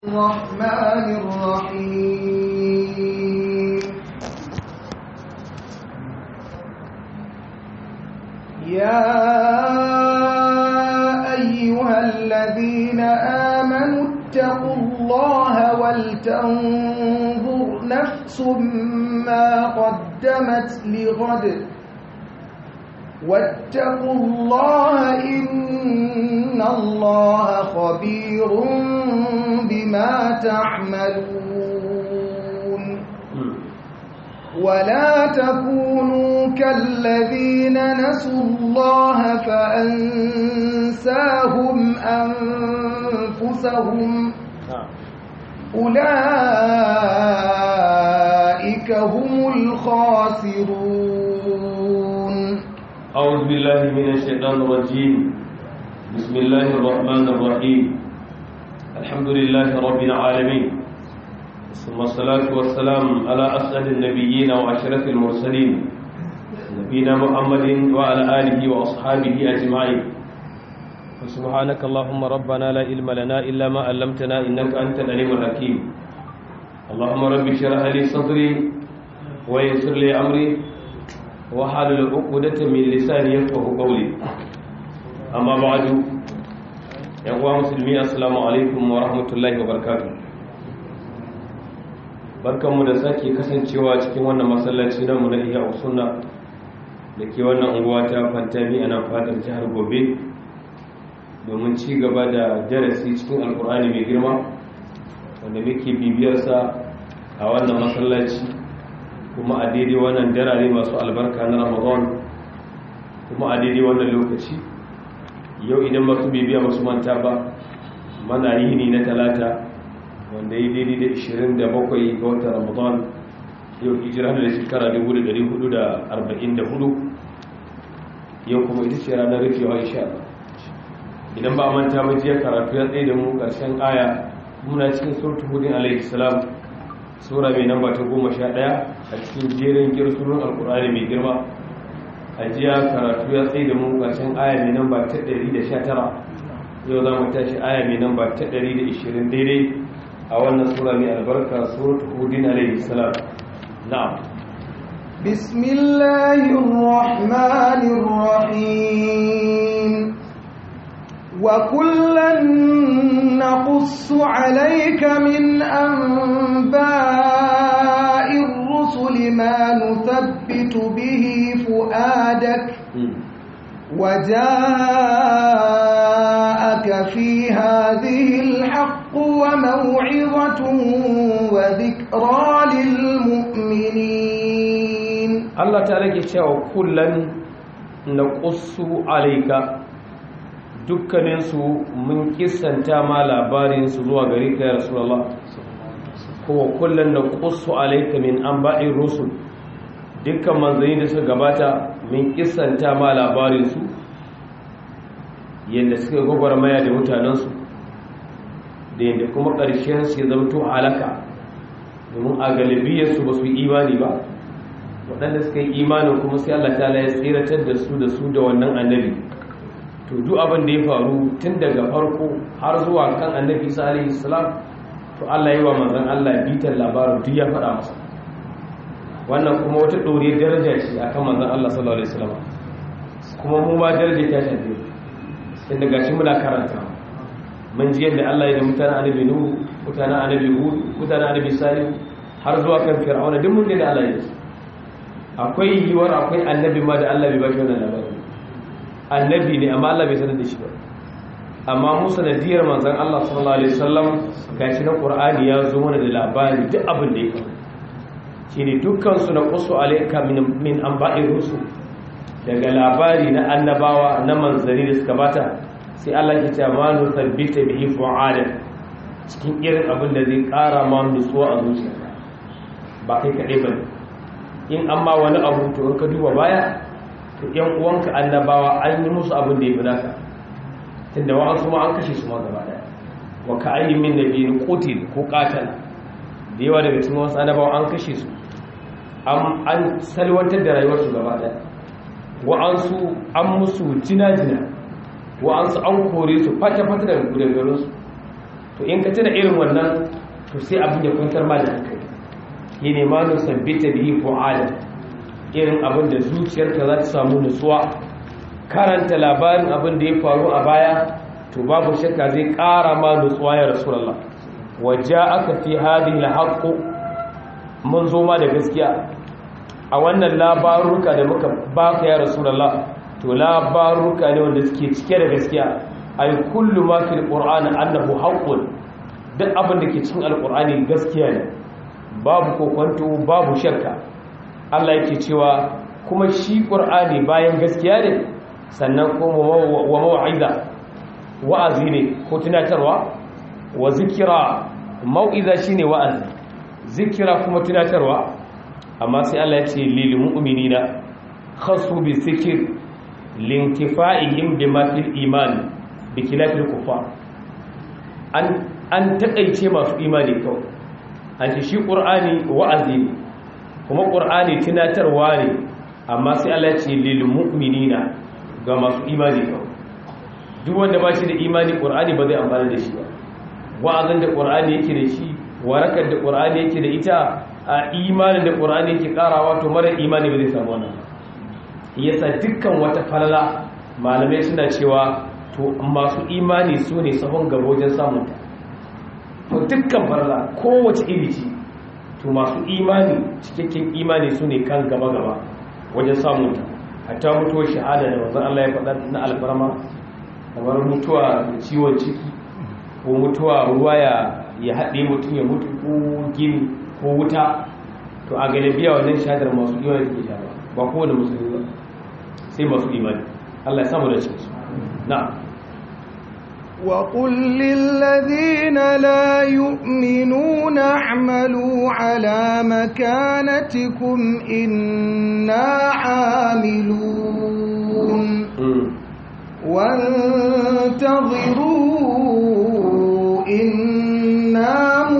الرحمن الرحيم يا أيها الذين آمنوا اتقوا الله ولتنظر نفس ما قدمت لغد واتقوا الله إن الله خبير بما تعملون ولا تكونوا كالذين نسوا الله فأنساهم أنفسهم أولئك هم الخاسرون أعوذ بالله من الشيطان الرجيم بسم الله الرحمن الرحيم الحمد لله رب العالمين ثم الصلاة والسلام على أسعد النبيين وأشرف المرسلين نبينا محمد وعلى آله وأصحابه أجمعين سبحانك اللهم ربنا لا علم لنا إلا ما علمتنا إنك أنت العليم الحكيم اللهم رب اشرح لي صدري ويسر لي أمري وحلل عقدة من لساني يفقه قولي أما بعد يا أخوة مسلمين السلام عليكم ورحمة الله وبركاته barkanmu da sake kasancewa cikin wannan masallaci namu na iya usunna da ke wannan unguwa ta fantami ana fadar jihar gobe domin ci gaba da darasi cikin alkur'ani mai girma wanda muke bibiyarsa a wannan masallaci kuma a daidai wannan darare masu albarka na ramadan kuma a daidai wannan lokaci yau idan masu bibiya masu manta ba mana yini na talata wanda ya daidai da 27 ga watan ramadan yau hijira da shekara 1444 yau kuma ita ce ranar rufewa insha Allah idan ba manta ba jiya karatu ya tsaye da mu karshen aya muna cikin surtu hudin alaihi salam sura mai namba ta goma sha ɗaya a cikin jerin girsunan alkur'ani mai girma a jiya karatu ya tsaye da mu ƙarshen aya mai namba ta ɗari da sha tara yau za mu tashi aya mai namba ta ɗari da ishirin daidai a wannan sura mai albarka suratu hudin alaihi salam na'am بسم الله الرحمن الرحيم وكلا نقص عليك من أنباء الرسل ما نثبت به فؤادك وجاءك في هذه الحق وموعظة وذكرى للمؤمنين الله تعالى يقول كلا نقص عليك dukkaninsu mun kisanta ma labarinsu zuwa gari ka ya rasulallah kowa kullum da kusu alaika min an ba'in rusul dukkan manzanni da suka gabata mun kisanta ma labarinsu yadda suka gwagwarmaya da mutanensu da yadda kuma ƙarshensu ya zamto halaka domin a galibiyarsu ba su yi imani ba waɗanda suka yi imanin kuma sai Allah ta ya tsiratar da su da su da wannan annabi to duk abin da ya faru tun daga farko har zuwa kan annabi isa alaihi salam to Allah yi wa manzon Allah bitan labarin duk ya faɗa masa wannan kuma wata ɗoriyar daraja ce akan manzon Allah sallallahu alaihi wasallam kuma mu ma daraja ta shafe sai daga shi muna karanta mun ji yadda Allah ya da mutanen annabi nuhu mutanen annabi hud mutanen annabi salih har zuwa kan fir'auna duk mun da Allah ya yi akwai yiwuwar akwai annabi ma da Allah bai ba shi wannan labarin annabi ne amma Allah bai sanar da shi ba amma mu sanadiyar manzon Allah sallallahu alaihi wasallam gashi na Qur'ani ya zo mana da labari duk abin da ya faru shine dukkan su na qusu alayka min min anba'i rusul daga labari na annabawa na manzari da suka bata sai Allah ya ce ma nu tabbita bihi fu'ada cikin irin abin da zai kara ma nutsuwa a zuciya ba kai kadai bane in amma wani abu to in ka duba baya yan uwanka annabawa an yi musu abin da ya fi naka tunda wa'ansu ma an kashe su ma gaba daya wa ka ayyin min nabiyin qutil ko qatala da yawa daga cikin wasu annabawa an kashe su an salwantar da rayuwarsu gaba daya wa'ansu an musu jina-jina wa'ansu an kore su fata-fata daga gudangarinsu to to in ka tuna irin wannan to sai abin ya kwantar ma da hankali yi ne ma nu sabbita bihi fu'ala irin abin da zuciyarka za ta samu nutsuwa karanta labarin abin da ya faru a baya to babu shakka zai ƙara ma nutsuwa ya rasulullah waja'aka fi hadhihi al mun zo ma da gaskiya a wannan labaruka da muka baka ya rasulullah to labaruka ne wanda suke cike da gaskiya ay kullu ma fil qur'ani annahu haqqun duk abin da ke cikin alqur'ani gaskiya ne babu kokonto babu shakka Allah yake cewa kuma shi qur'ani bayan gaskiya ne sannan kuma wa mau'iza wa'azi ne ko tunatarwa wa zikira mau'iza shine wa'azi zikira kuma tunatarwa amma sai Allah ya ce lil mu'minina khasu bi zikr lintifa'ihim bima fil iman bi khilafil kufar an an takaice masu imani kawai an ce shi qur'ani wa'azi ne kuma qur'ani tunatarwa ne amma sai Allah ya ce lil mu'minina ga masu imani kawai duk wanda ba shi da imani qur'ani ba zai amfana da shi ba wa'azin da qur'ani yake da shi warakar da qur'ani yake da ita a imanin da qur'ani yake karawa to mara imani ba zai samu wannan yasa dukkan wata falala malamai suna cewa to masu imani su ne sahun gaba wajen samun ta to dukkan falala kowace iri ce to masu imani cikakken imani su ne kan gaba gaba wajen samun ta hatta mutuwar shahada da wanzan Allah ya faɗa na alfarma kamar mutuwa da ciwon ciki ko mutuwa ruwa ya ya haɗe mutum ya mutu ko gini ko wuta to a galibiya wannan shahadar masu imani take shafa ba kowane musulmi ba sai masu imani Allah ya samu da cikin su na'am وقل للذين لا يؤمنون اعملوا على مكانتكم إنا عاملون وانتظروا إنا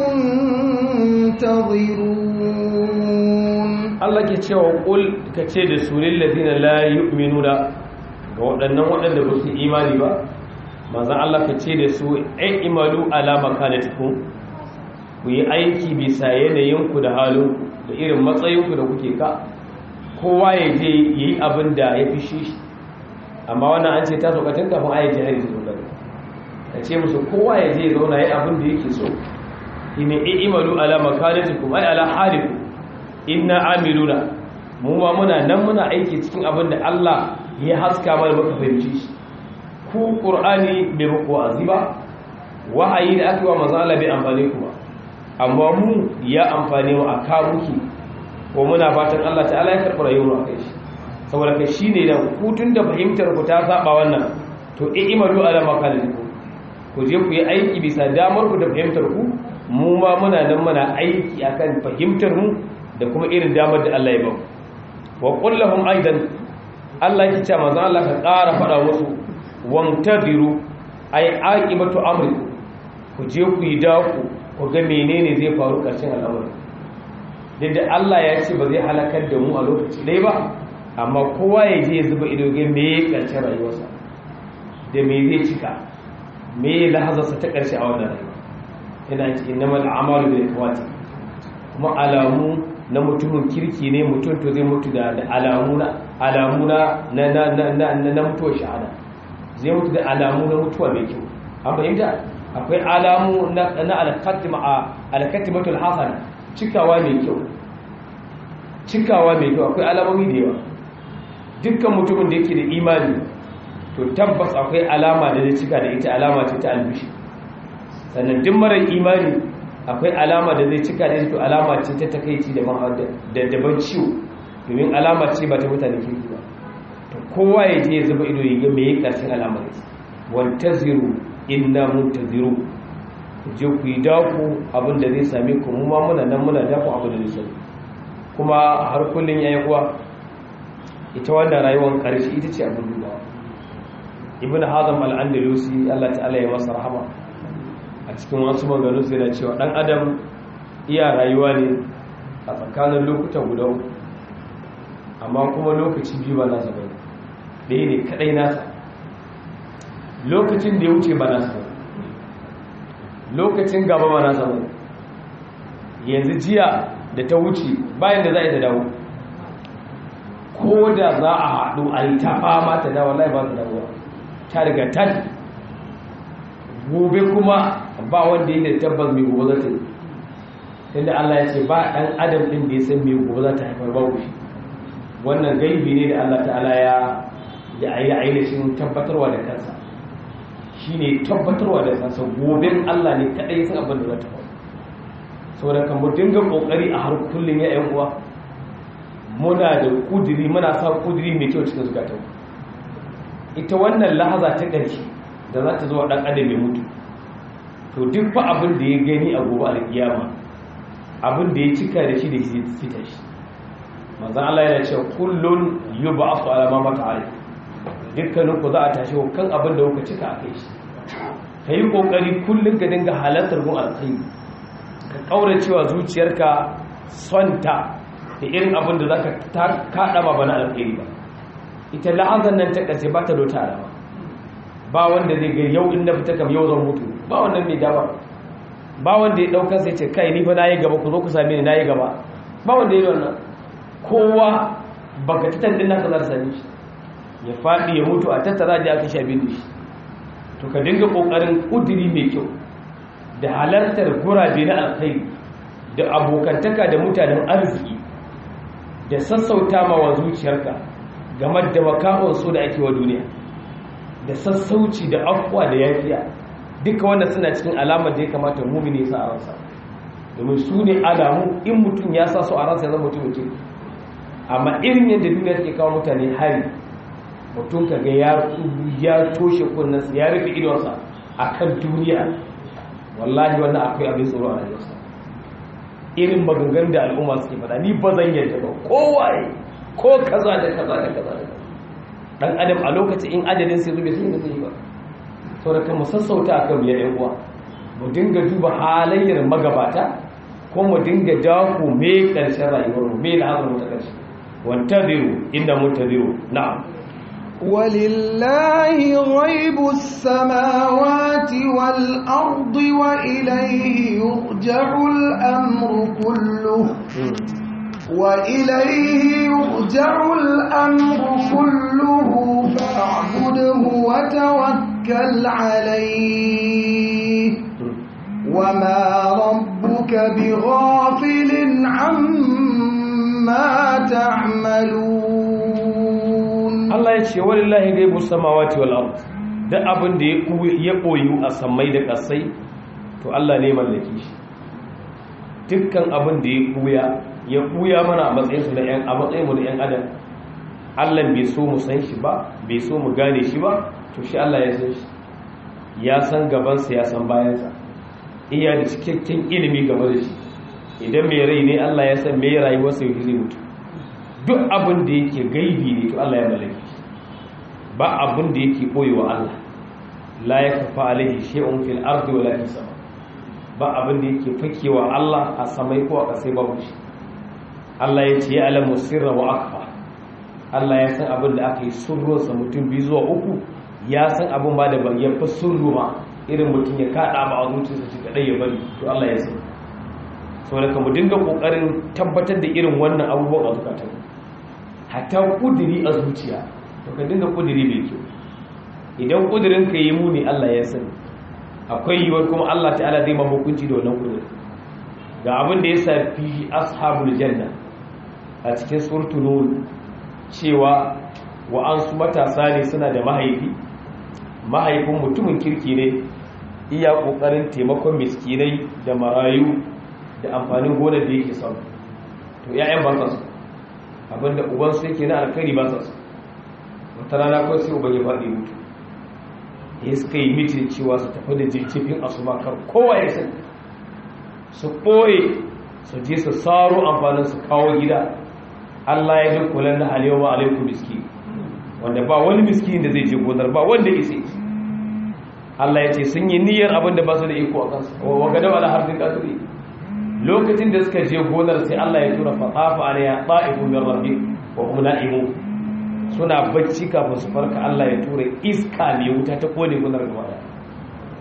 منتظرون Allah ke cewa kul ka ce da su lillazina la yu'minuna ga waɗannan waɗanda ba su imani ba manzon Allah ka ce da su ai imalu ala makanatikum ku yi aiki bisa yanayinku da halin da irin matsayinku da kuke ka kowa ya je yayi abin da ya fi shi amma wannan an ce ta sokacin kafin ayi jihari su da ka ce musu kowa ya je zauna yayi abin da yake so ine ai imalu ala makanatikum ai ala halikum inna amiluna mu ma muna nan muna aiki cikin abin da Allah ya haska mana muka fahimci shi ku qur'ani bai muku wa'azi ba wahayi da aka yi wa manzo Allah bai amfane ku ba amma mu ya amfane mu a karuki ko muna fatan Allah ta'ala ya karɓi rayuwar mu kai shi saboda kai shine da ku tun da fahimtar ku ta saba wannan to i'malu ala makalikum ku je ku yi aiki bisa damar ku da fahimtar ku mu ma muna nan muna aiki akan fahimtar mu da kuma irin damar da Allah ya ba wa qul lahum aidan Allah ya ce manzo Allah ka ƙara faɗa musu wamtadiru ay aqibatu amri ku je ku yi daku ku ga menene zai faru ƙarshen al'amari da Allah ya ce ba zai halakar da mu a lokaci dai ba amma kowa ya je ya zuba ido ga me ƙarshen rayuwarsa da me zai cika me lahazarsa ta ƙarshe a wannan rayuwa ina ce innamal a'malu bil ikhwati kuma alamu na mutumin kirki ne mutum to zai mutu da alamuna alamuna na na na na na mutuwar shahada zai mutu da alamu na mutuwa mai kyau an fahimta akwai alamu na na al-khatima al-khatimatul hasana cikawa mai kyau cikawa mai kyau akwai alamomi da yawa dukkan mutumin da yake da imani to tabbas akwai alama da zai cika da ita alama ce ta albishi sannan duk marar imani akwai alama da zai cika da ita to alama ce ta takaici da da daban ciwo domin alama ce ba ta mutane kirki ba to kowa ya je ya zuba ido ya ga me yake karshen alamar ita wantaziru inna muntaziru ku je ku yi daku abin da zai same ku mu ma muna nan muna daku abin da zai same kuma har kullun yayi kuwa ita wannan rayuwar karshe ita ce abin dubawa ibn hazm al-andalusi Allah ta'ala ya masa rahama a cikin wasu maganganu sai da cewa dan adam iya rayuwa ne a tsakanin lokutan guda uku amma kuma lokaci biyu ba nasa bane ɗaya ne kadai nasa lokacin da ya wuce ba nasa bane lokacin gaba ma na samu yanzu jiya da ta wuce bayan da za a yi ta dawo ko da za a haɗu a yi ta fama ta dawo lai ba ta dawo ta riga ta gobe kuma ba wanda yi da tabbas mai gobe za ta yi inda Allah ya ce ba ɗan adam ɗin da ya san mai gobe za ta haifar ba shi wannan gaibi ne da Allah ta'ala ya ya yi ainihin tabbatarwa da kansa shi ne tabbatarwa da kansa goben Allah ne kaɗai san abin da za ta faru saboda kan mu dinga ƙoƙari a har kullum ya yan uwa muna da kudiri muna sa kudiri mai kyau cikin zukatan ita wannan lahaza ta ƙarshe da za ta zo wa ɗan adam ya mutu to duk fa abin da ya gani a gobe alƙiyama abin da ya cika da shi da shi fita shi manzan Allah yana cewa kullun yub'athu ala ma mata alai dukkanin ku za a tashi kan abin da kuka cika a kai shi ka yi kokari kullum ka dinga halartar gun alkhairi ka kaura cewa zuciyarka sonta da irin abin da zaka ta kada ba bana alkhairi ba ita la'azan nan ta kace ba ta dota alama ba wanda zai ga yau in na fita kam yau zan mutu ba wannan mai dama ba wanda ya daukar sai ce kai ni fa nayi gaba ku zo ku same ni nayi gaba ba wanda ya yi wannan kowa baka titan din naka zar same shi ya faɗi ya mutu a tattara da aka sha bin shi to ka dinga kokarin kudiri mai kyau da halartar gurabe na alkhairi da abokantaka da mutanen arziki da sassauta ma wa zuciyarka game da makamun so da ake wa duniya da sassauci da afuwa da yafiya duka wannan suna cikin alamar da ya kamata mumini sa a ransa domin su ne alamu in mutum ya sa su a ransa ya zama mutum mutum amma irin yadda duniya take kawo mutane hari mutum ka ga ya toshe kunnansa ya rufe idonsa a kan duniya wallahi wannan akwai abin tsoro a rayuwarsa irin maganganun da al'umma suke fada ni ba zan yadda ba kowaye ko kaza da kaza da kaza da dan adam a lokacin in ajalin sai zube sai zai ba saboda kan mu sassauta akan biyar yan uwa mu dinga duba halayyar magabata ko mu dinga dako me karshen rayuwar mu me lahazar mu ta karshe wantaziru inda muntaziru na'am ولله غيب السماوات والأرض وإليه يرجع الأمر كله وإليه يرجع الأمر كله فاعبده وتوكل عليه وما ربك بغافل عما تعملون Allah ya ce walillahi gaibu samawati wal ard duk abin da ya koyu a sammai da kasai to Allah ne mallaki shi dukkan abin da ya kuya ya kuya mana a matsayin su da yan a matsayin mu da yan adam Allah bai so mu san shi ba bai so mu gane shi ba to shi Allah ya san shi ya san gaban sa ya san bayan sa iya da cikakken ilimi game da shi idan mai rai ne Allah ya san me rayuwarsa yake zai mutu duk abin da yake gaibi ne to Allah ya mallaki ba abin da yake koyewa Allah la yakfa alaihi shay'un fil ardi wala fis sama ba abin da yake fakewa Allah a samai ko a kasai babu shi Allah ya ce ya alamu sirra wa akfa Allah ya san abin da aka yi surro sa mutum biyu zuwa uku ya san abin ba da ba ya fi surru ma irin mutum ya kada ba a zuciyarsa shi kadai ya bari to Allah ya san saboda ka mu dinga kokarin tabbatar da irin wannan abubuwan a zukatanmu hatta kudiri a zuciya to ka dinga kudiri mai kyau idan kudirin ka yi muni Allah ya sani akwai yiwuwar kuma Allah ta'ala zai ma hukunci da wannan kudirin ga abin da ya safi ashabul janna a cikin suratul nur cewa wa'ansu matasa ne suna da mahaifi mahaifin mutumin kirki ne iya kokarin taimakon miskinai da marayu da amfanin gonar da yake samu to 'ya'yan ba su abinda ubansu yake na alkhairi ba sa su wata rana kawai sai uban ya faɗi mutu ya suka yi mitin cewa su tafi da jirgin asuba kar kowa ya sani su ɓoye su je su saro amfanin su kawo gida allah ya duk kulan na halewa alaikum miski wanda ba wani miski da zai je gonar ba wanda isa Allah ya ce sun yi niyyar abin da ba su da iko a kansu wa gadawa ala harfin kasuri lokacin da suka je gonar sai Allah ya tura fatafa alayya ta'ifu min rabbik wa hum na'imun suna bacci kafin su farka Allah ya tura iska mai wuta ta kone gonar gaba da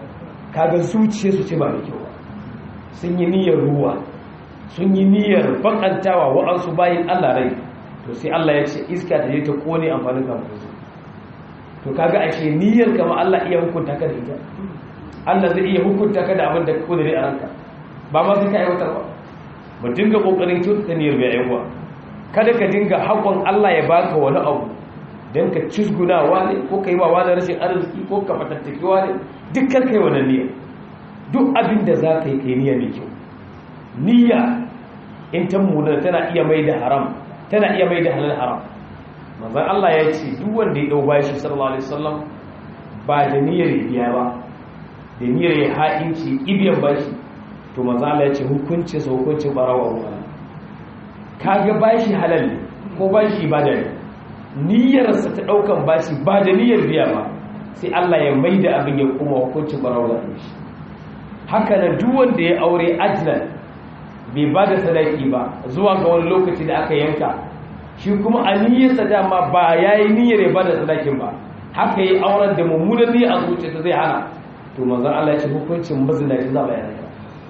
kaga zuciya su ce ba da kyau ba sun yi niyyar ruwa sun yi niyyar bakantawa wa'ansu bayin Allah rai to sai Allah ya ce iska ta je ta kone amfanin kamar su to kaga ashe niyyar kama Allah iya hukunta ka da ita Allah zai iya hukunta ka da abin da ka kudure a ranka ba ma sai ka aiwatar ba mu dinga kokarin kyautata niyyar mai aiwa kada ka dinga hakon Allah ya baka wani abu dan ka cizgunawa ne ko kai wa wani rashin arziki ko ka fatattakewa ne dukkan kai wannan niyya duk abin da za ka yi kai niyya mai kyau niyya in ta muna tana iya mai da haram tana iya mai da halal haram manzon Allah ya ce duk wanda ya dau bashi sallallahu alaihi wasallam ba da niyyar biya ba da niyyar ya ha'inci ibiyan bashi to manzon Allah ya ce hukunci sa hukuncin barawa ruwa kaga bashi halal ne ko bashi ibada ne niyyarsa ta daukan bashi ba da niyyar biya ba sai Allah ya maida abin ya kuma hukuncin barawa shi haka nan duk wanda ya aure ajlan bai ba da sadaki ba zuwa ga wani lokaci da aka yanka shi kuma a niyyarsa dama ba ya yi niyyar ya ba da sadakin ba haka yi auren da mummunan niyyar a zuciyarsa zai hana to manzon Allah ya ce hukuncin mazinaci za a yana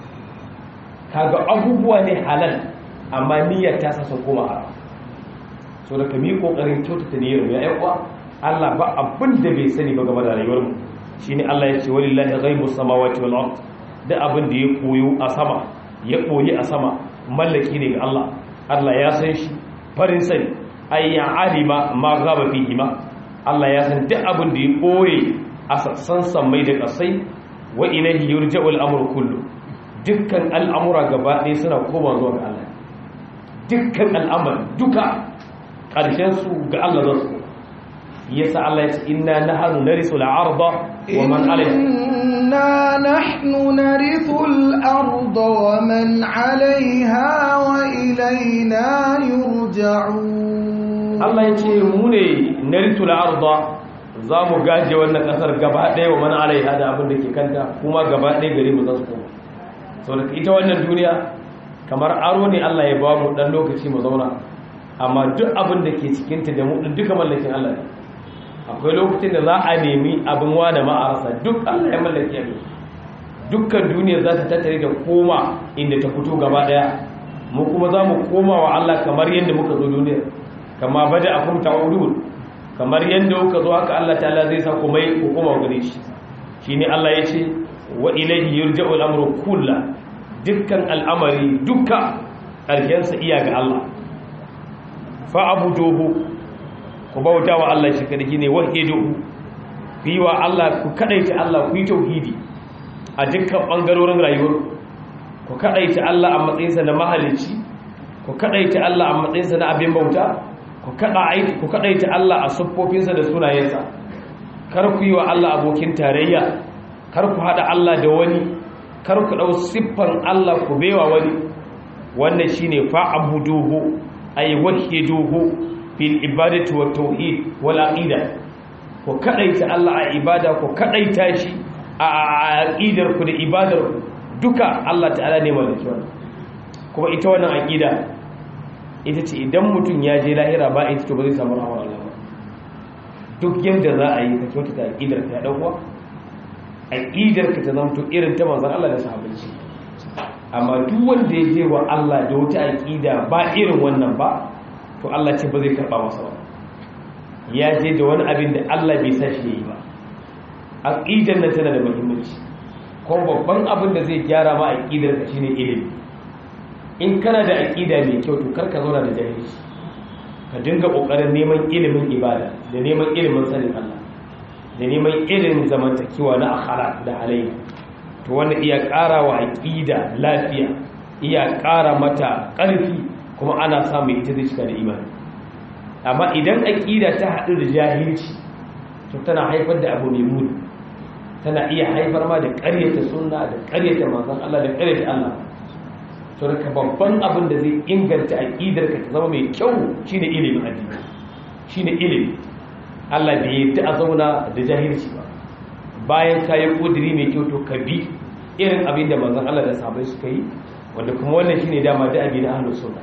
kaga abubuwa ne halal amma niyyar ta sa sun koma haram so da kami kokarin kyautata niyyar mu ya yakwa Allah ba abin da bai sani ba game da rayuwar mu shine Allah ya ce walillahi ghaibus samawati wal ard da abin da ya koyo a sama ya koyi a sama mallaki ne ga Allah Allah ya san shi farin sani ay ya alima ma gaba fihi ma Allah ya san duk abin da ya koyi a sassan sammai da kasai wa ilayhi yurja'u al-amru kullu dukkan al'amura gaba ɗaya suna koma zuwa ga Allah dukkan al'amari duka ƙarshen su ga Allah za su yasa Allah ya ce inna nahnu narisu al-arda wa man alayha إنا نحن نرث الأرض ومن عليها وإلينا يرجعون Allah ya ce mu ne narisu al-arda za mu gaje wannan kasar gaba ɗaya wa man alaiha da abin da ke kanta kuma gaba ɗaya gari mu za su koma saboda ita wannan duniya kamar aro ne Allah ya ba mu dan lokaci mu zauna amma duk abin da ke cikinta da mu duka mallakin Allah ne akwai lokacin da za a nemi abin wane ma'arasa duk allah ya mallaki abin dukkan duniya za ta tattare da koma inda ta fito gaba daya mu kuma za mu koma wa allah kamar yadda muka zo duniya kama bada a kuma ta'udun kamar yadda muka zo haka allah ta'ala zai sa kuma ku koma gare shi shi ne allah ya ce wa ilaihi yurja'u al'amru kullu dukkan al'amari duka ƙarshensa iya ga allah fa abuduhu ku bauta wa Allah shi kadai ne wahidu ku yi wa Allah ku kadaita Allah ku yi tauhidi a dukkan bangarorin rayuwar ku kadaita Allah a matsayinsa na mahalicci ku kadaita Allah a matsayinsa na abin bauta ku kadaita ku kadaita Allah a siffofinsa da sunayensa kar ku yi wa Allah abokin tarayya kar ku hada Allah da wani kar ku dau siffan Allah ku baiwa wani wannan shine fa'buduhu ay wahiduhu fil ibadati wat tauhid wal aqida ko kadaita Allah a ibada ko kadaita shi a aqidar ku da ibadar ku duka Allah ta'ala ne mallaki wannan kuma ita wannan aqida ita ce idan mutum ya je lahira ba ita to ba zai samu rahmar Allah ba duk yanda za a yi ka kyautata aqidar ka ya dauwa aqidar ka ta zama to irin ta manzon Allah da sahabbai amma duk wanda ya je wa Allah da wata aqida ba irin wannan ba to Allah ce ba zai karba masa ba ya je da wani abin da Allah bai sa shi yi ba aqidar nan tana da muhimmanci ko babban abin da zai gyara ma aqidar ka shine ilimi in kana da aqida mai kyau to karka zauna da jahilci ka dinga kokarin neman ilimin ibada da neman ilimin sanin Allah da neman ilimin zamantakewa na akhlaq da halayya to wanda iya ƙara wa aqida lafiya iya ƙara mata ƙarfi kuma ana samun ita zai cika da imani amma idan aƙida ta haɗu da jahilci to tana haifar da abu mai muni tana iya haifar ma da ƙaryata sunna da ƙaryata manzon Allah da ƙaryata Allah to da babban abin da zai inganta aƙidar ka ta zama mai kyau shine ilimin addini shine ilimi Allah bai yi a zauna da jahilci ba bayan ka yi ƙudiri mai kyau to ka bi irin abin da manzon Allah da sahabbai suka yi wanda kuma wannan shine dama da abin ahlus sunna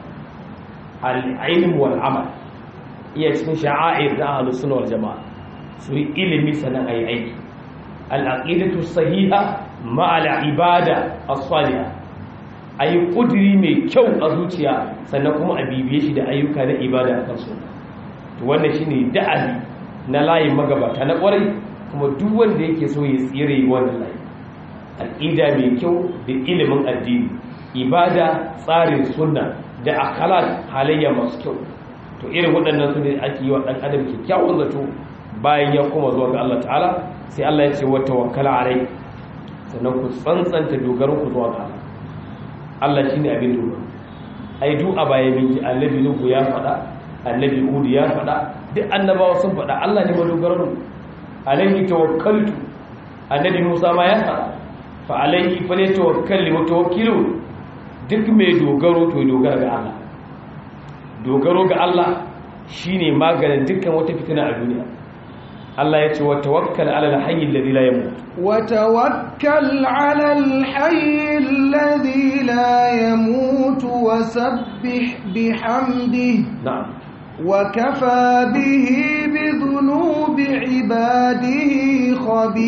al-ilm wal amal iya cikin sha'air da ahlus sunna wal jamaa su yi ilimi sanan ayi aiki al-aqidatu sahiha ma'ala ibada as-salihah ayi kudiri mai kyau a zuciya sannan kuma a bibiye shi da ayyuka na ibada a kansu to wannan shine da'abi na layin magabata na kwarai kuma duk wanda yake so ya tsire wannan layi aqida mai kyau da ilimin addini ibada tsarin sunna da akalat halayya masu kyau to irin waɗannan su ne ake yi wa ɗan adam kyakkyawan zato bayan ya koma zuwa ga Allah ta'ala sai Allah ya ce wa tawakkala alai sannan ku tsantsanta dogaron ku zuwa ga Allah Allah shine abin dogaro ai du a baya min ji annabi Nuhu ya faɗa annabi Hud ya faɗa duk annabawa sun faɗa Allah ne madogaron alaihi tawakkaltu annabi Musa ma ya faɗa fa alaihi falyatawakkal mutawakkilun duk mai dogaro to dogara ga Allah dogaro ga Allah shine maganin dukkan wata fitina a duniya Allah ya ce wa tawakkal ala al-hayy alladhi la yamut wa tawakkal ala al-hayy alladhi la yamut wa sabbih bihamdihi na'am wa kafa bihi bi dhunubi ibadihi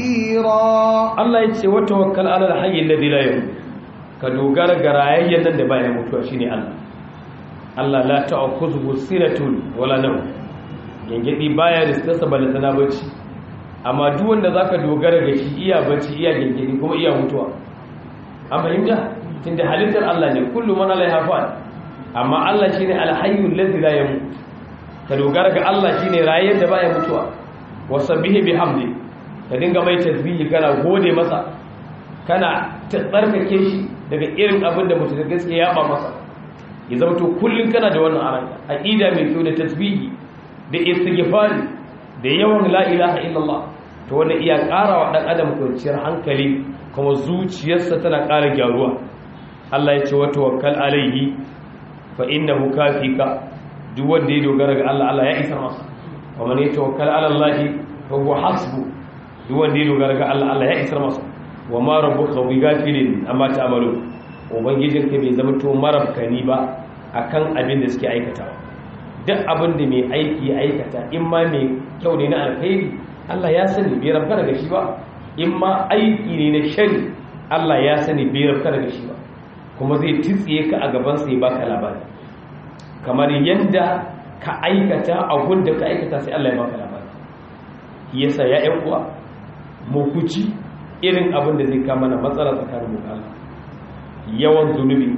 khabira Allah ya ce wa tawakkal ala al-hayy alladhi la yamut ka dogara ga rayayyen nan da baya mutuwa shine Allah Allah la ta'khudhu sinatun wala nawm gengedi baya riskarsa balle tana bacci amma duk wanda zaka dogara ga shi iya bacci iya gengedi kuma iya mutuwa an fahimta tunda halittar Allah ne kullu man alaiha fa'al amma Allah shine al-hayyul ladzi la yamut ka dogara ga Allah shine rayayyen da baya mutuwa wasabbihi bihamdi ka dinga mai tasbihi kana gode masa kana tsarkake shi daga irin abin da mutum gaskiya ya ba masa ya zama to kullum kana da wannan aranka aqida mai kyau da tasbihi da istighfari da yawan la ilaha illallah to wannan iya ƙara wa dan adam kwanciyar hankali kuma zuciyarsa tana ƙara gyaruwa Allah ya ce wa tawakkal alaihi fa innahu kafika duk wanda ya dogara ga Allah Allah ya isa masa wa man yatawakkal ala Allah fa huwa hasbu duk wanda ya dogara ga Allah Allah ya isa masa wa ma rabbuka bi ghafilin amma ta'malu ubangijinka bai zama to marabkani ba akan abin da suke aikatawa duk abin da mai aiki ya aikata in ma mai kyau ne na alkhairi Allah ya sani bai rabka daga shi ba in ma aiki ne na shari Allah ya sani bai rabka daga shi ba kuma zai titsiye ka a gaban sai baka labari kamar yadda ka aikata a da ka aikata sai Allah ya baka labari yasa ya ƴan uwa mu kuci irin abin da zai kama na matsala tsakanin mu Allah yawan zunubi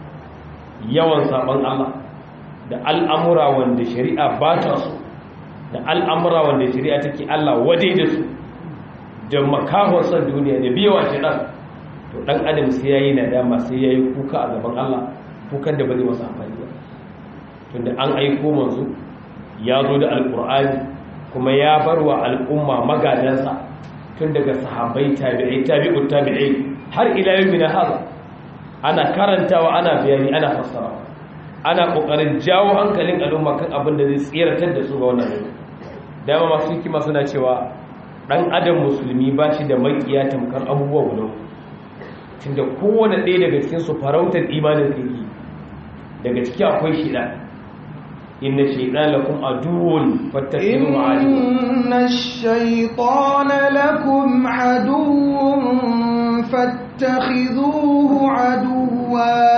yawan saban Allah da al'amura wanda shari'a ba ta so da al'amura wanda shari'a take Allah wade da su da makahonsa duniya da biyawa shiɗan to ɗan adam sai ya yi nadama sai ya yi kuka a gaban Allah kukan da ba zai masa amfani ba tunda an aiko manzo ya zo da alƙur'ani kuma ya bar wa al'umma magadansa tun daga sahabbai tabi'ai tabi'ut tabi'ai har ila yau hada ana karantawa ana bayani ana fassarawa ana kokarin jawo hankalin al'umma kan abin da zai tsiratar da su ga wannan rayuwa dama masu hikima suna cewa dan adam musulmi ba shi da makiya tamkar abubuwa guda tunda kowane ɗaya daga cikin su farautar imanin kake daga ciki akwai shida inna shaytan lakum aduwwun fattakhidhu إن الشيطان لكم عدو فاتخذوه عدوا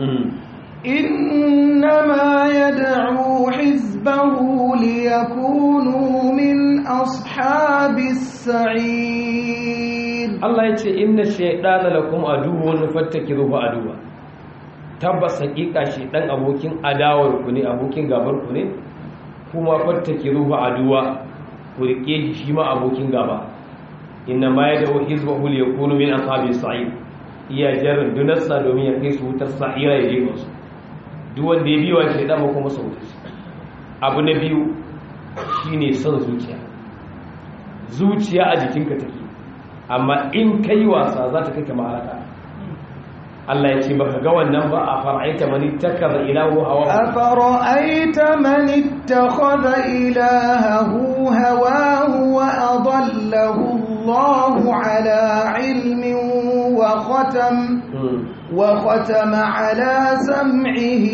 إنما يدعو حزبه ليكونوا من أصحاب السعير Allah ya ce inna shaydana lakum aduwwun fattakhidhuhu aduwa tabbas hakika shaydan abokin adawar ku ne abokin gabar ku ne kuma fattakhidhuhu aduwa ku rike shi shi ma abokin gaba inna ma yad'u hizbahu liyakunu min ashabis sa'id iya jarin dunarsa domin ya kai su wutar sa'ira ya je musu duk wanda ya biwa shaydan ba kuma sauta abu na biyu shine son zuciya zuciya a jikinka take amma in kai wasa za ta kai kama halaka Allah ya ce baka ga wannan ba a fara'aita mani takaza ilahu hawa أفرأيت من اتخذ إلهه هواه وأضله الله على علم وختم وختم على سمعه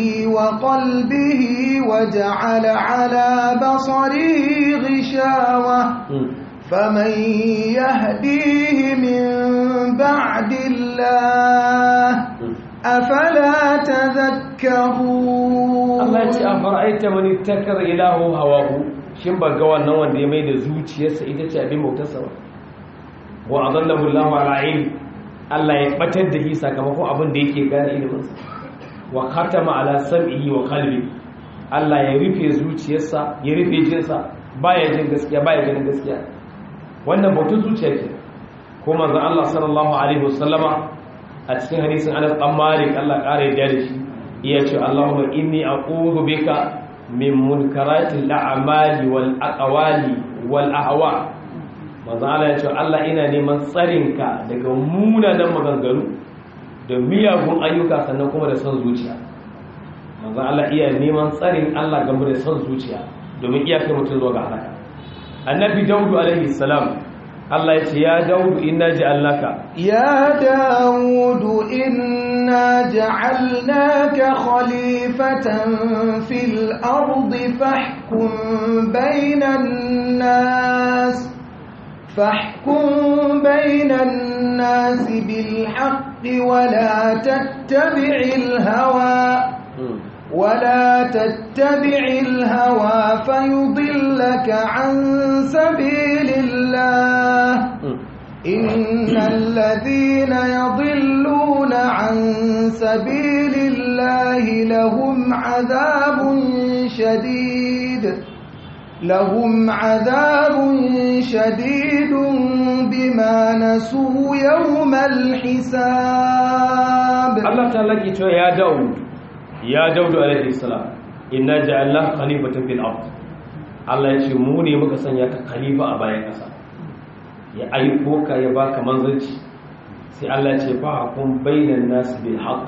وقلبه وجعل على بصره غشاوة فمن يهديه من بعد الله أفلا تذكرون Allah ya ce a fara'aita mani takar ilahu hawahu shin ba ga wannan wanda ya mai da zuciyarsa ita ce abin bautarsa ba wa azallahu Allahu ala ilm Allah ya batar da shi sakamakon abin da yake gane iliminsa wa khatama ala sam'ihi wa qalbi Allah ya rufe zuciyarsa ya rufe jinsa baya jin gaskiya baya ganin gaskiya wannan bautar zuciya ke ko manzon Allah sallallahu alaihi wasallama a cikin hadisin Anas bin Malik Allah kare da shi iya ce Allahumma inni a'udhu bika min munkaratil a'mali wal aqwali wal ahwa manzo Allah ya ce Allah ina neman tsarinka daga munanan maganganu da miyagun ayyuka sannan kuma da son zuciya manzo Allah iya neman tsarin Allah game da son zuciya domin iya kai mutum zuwa ga halaka annabi daudu alaihi salam Allah ya ce ya daudu inna ja'alnaka يا داود إنا جعلناك خليفة في الأرض فاحكم بين الناس فاحكم بين الناس بالحق ولا تتبع الهوى ولا تتبع الهوى فيضلك عن سبيل الله إن الذين يضلون عن سبيل الله لهم عذاب شديد لهم عذاب شديد بما نسوا يوم الحساب Allah ta laki cewa ya Dawud ya Dawud alaihi salam inna ja'alna khalifatan fil ard Allah ya ce mu ne muka sanya ka khalifa a bayan kasa ya aiko ka ya baka manzanci sai Allah ya ce fa hukum bainan nas bil haqq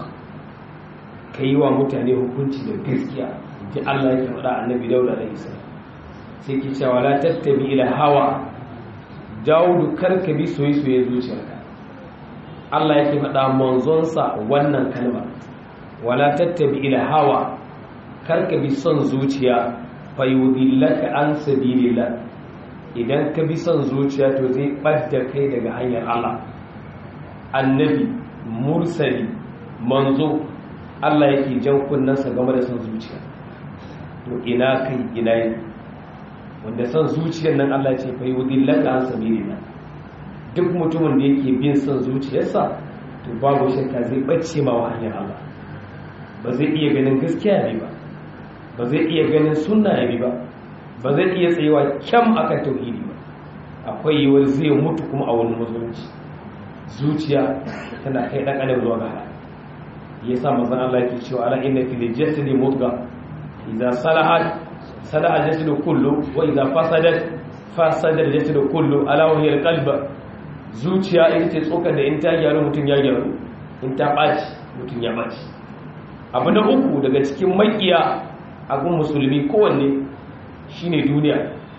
kai wa mutane hukunci da gaskiya ji Allah yake faɗa annabi Dawud alaihi salam sai ki cewa la tattabi ila hawa Dawud karka bi soyayya zuciyarka Allah yake faɗa manzonsa wannan kalma wala tattabi ila hawa karka bi son zuciya fayudillaka an sabilillah idan ka bi son zuciya to zai ɓadda kai daga hanyar Allah annabi mursali manzo Allah yake jan kunnansa game da son zuciya to ina kai ina yi wanda son zuciyar nan Allah ce fayudillaka an sabilillah duk mutumin da yake bin son zuciyarsa to babu shakka zai ɓace ma wa hanyar Allah ba zai iya ganin gaskiya ne ba ba zai iya ganin sunna ya bi ba ba zai iya tsayewa kyam akan tauhidi ba akwai yiwuwar zai mutu kuma a wani musulunci zuciya tana kai dan adam zuwa ga halaka yasa manzon Allah yake cewa ala inna fil jasadi mudga idza salahat salaha jasadu kullu wa idza fasadat fasada jasadu kullu ala wa hiya alqalb zuciya ita ce tsokar da in ta gyaru mutum ya gyaru in ta ɓaci mutum ya ɓaci abu na uku daga cikin makiya abin musulmi kowanne shine duniya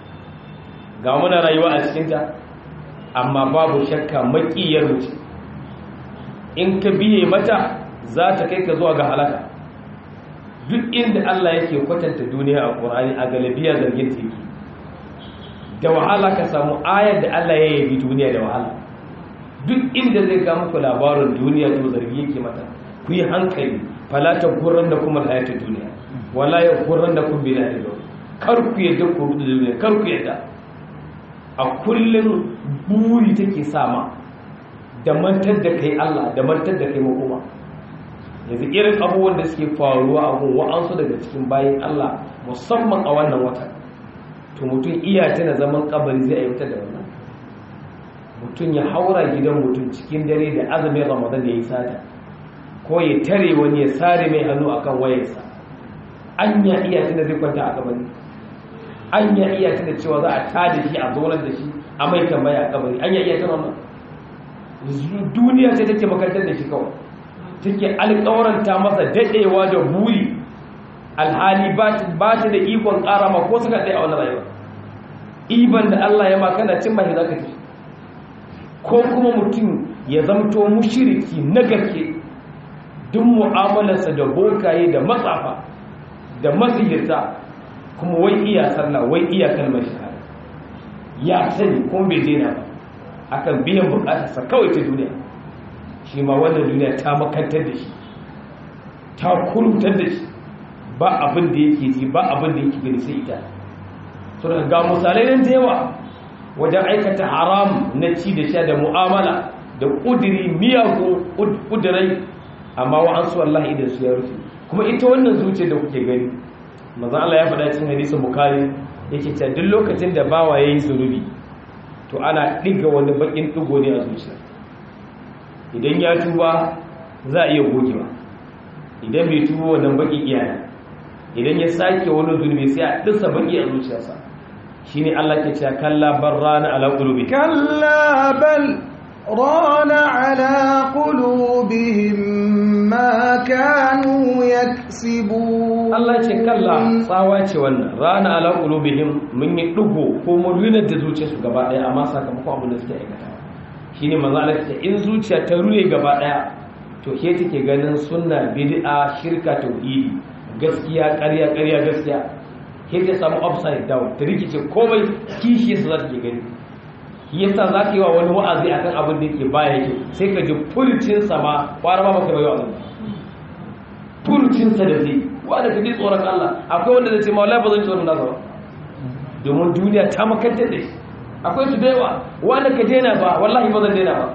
ga muna rayuwa a cikinta amma babu shakka makiyar mutum in ka biye mata za ta kai ka zuwa ga halaka duk inda Allah yake kwatanta duniya a ƙur'ani a galabiya zargin teki da wahala ka samu ayar da Allah ya yabi duniya da wahala duk inda zai ga muku labarin duniya to zargi yake mata ku yi hankali falata gurran da kuma hayata duniya wala ya gurran da kun bila da kar ku yadda ku rudu duniya kar ku yadda a kullum buri take sama da mantar da kai Allah da mantar da kai makoma yanzu irin abubuwan da suke faruwa a gun wa'ansu daga cikin bayan Allah musamman a wannan watan to mutum iya tana zaman kabari zai aiwatar da wannan mutum ya haura gidan mutum cikin dare da azumin ramadan da ya yi sata ko ya tare wani ya sare mai hannu akan wayarsa an ya iya tana zai kwanta a kabari an ya iya tana cewa za a tada shi a zaunar da shi a mai tambaya a kabari an ya iya tana wannan duniya ce take makantar da shi kawai take alƙawaranta masa daɗewa da buri alhali ba ta da ikon ƙara ma ko suka ɗaya a wani rayuwa iban da Allah ya makana cin mahi za ka ci ko kuma mutum ya zamto mushiriki na gaske duk mu'amalarsa da bokaye da matsafa da masihirta kuma wai iya sallah wai iya kalmar shahada ya sani kuma bai daina ba akan biyan bukatarsa kawai ta duniya shi ma wannan duniya ta makantar da shi ta kurumtar da shi ba abin da yake ji ba abin da yake gani sai ita so daga ga misalai nan da yawa wajen aikata haram na ci da sha da mu'amala da kudiri miyagun kudirai amma wa an su Allah idan su ya rufe kuma ita wannan zuciyar da kuke gani manzon Allah ya faɗa cikin hadisin bukhari yake cewa duk lokacin da bawa yayi zunubi to ana diga wani bakin digo ne a zuciya idan ya tuba za a iya gogewa idan bai tuba wannan bakin iyana idan ya sake wani zunubi sai a disa baki a zuciyarsa shine Allah ke cewa kalla barrana ala qulubi كلا بل ران على قلوبهم ما كانوا يكسبون Allah ce kalla tsawa ce wannan rana ala qulubihim mun yi dugo ko mun rina da zuciyarsu gaba daya amma sakamakon abin da suke aikata shine manzo Allah ce in zuciya ta rune gaba daya to ke take ganin sunna bid'a shirka tauhidi gaskiya ƙarya ƙarya gaskiya ke ta samu upside down ta rikice komai kishi yasa za ta ke gani yasa za ka yi wa wani wa'azi akan abin da yake baya yake sai ka ji furucin sa ma kwara ma baka bai wa'azi furucin sa da zai wanda ka ji tsoron Allah akwai wanda zai ce ma wallahi ba zan tsoron nasa ba domin duniya ta makantar da shi akwai su da yawa wanda ka daina ba wallahi ba zan daina ba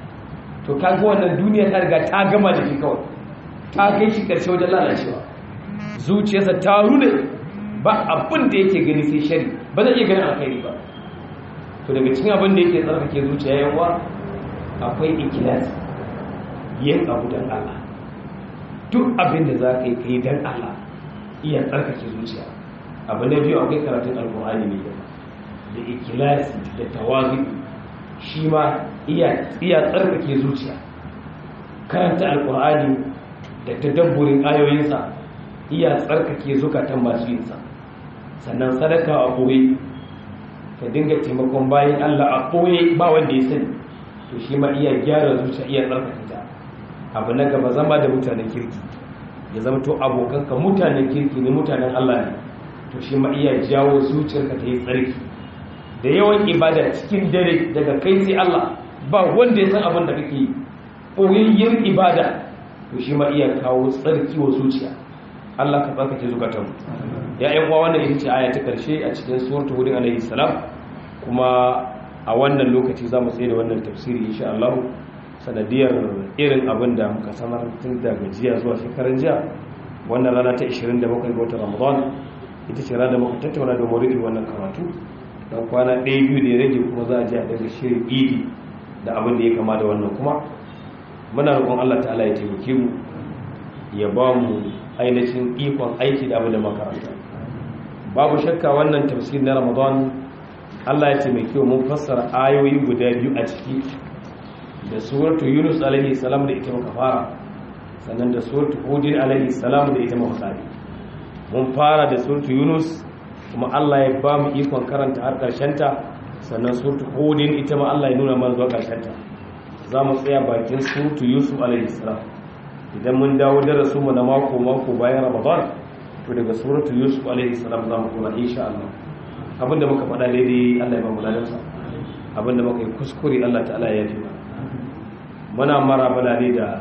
to kaga wannan duniya ta riga ta gama da shi kawai ta kai shi karshe wajen lalacewa zuciyarsa ta rune ba abin da yake gani sai shari ba zai iya ganin alkhairi ba to daga cikin abin da yake tsarkake zuciya yawa akwai ikilas yin abu don Allah duk abin da za ka yi kai don Allah iya tsarkake zuciya abu na biyu akwai karatun alkur'ani mai yawa da ikilasi da tawazi shi ma iya tsarkake zuciya karanta alkur'ani da tadabburin ayoyinsa iya tsarkake zukatan masu yinsa sannan sadaka a ɓoye ka dinga taimakon bayan allah a ɓoye ba wanda ya sani to shi ma iya gyara zuciya iya tsarkake ta abu na gaba zama da mutanen kirki ya zama to abokanka mutanen kirki ne mutanen allah ne to shi ma iya jawo zuciyarka ta yi tsarki da yawan ibada cikin dare daga kai sai allah ba wanda ya san abin da kake yi ɓoyayyar ibada to shi ma iya kawo tsarki wa zuciya Allah ka tsarkake zukatan ya yan uwa wannan ita ce aya ta karshe a cikin suratul hud alayhi salam kuma a wannan lokaci zamu tsaye da wannan tafsiri insha Allah sanadiyar irin abin da muka sanar tun daga jiya zuwa shekaran jiya wannan rana ta 27 ga watan Ramadan ita ce rana da muka tattauna da maudu'in wannan karatu dan kwana ɗaya biyu da ya rage kuma za a je a daga shirin idi da abin da ya kama da wannan kuma muna roƙon Allah ta'ala ya taimake mu ya ba mu ainihin ikon aiki da abin da makaranta babu shakka wannan tafsir na ramadan Allah ya taimake mu mun fassara ayoyi guda biyu a ciki da suratu yunus alaihi salam da ita muka fara sannan da suratu hud alaihi salam da ita muka kare mun fara da suratu yunus kuma Allah ya ba mu ikon karanta har karshen ta sannan suratu hud ita ma Allah ya nuna mana zuwa karshen ta za mu tsaya bakin suratu yusuf alaihissalam idan mun dawo darasu mu na mako mako bayan ramadan to daga suratu yusuf alaihissalam za mu kuma insha Allah abinda muka faɗa daidai Allah ya ba mu ladansa abinda muka yi kuskure Allah ta'ala ya yi muna marabala ne da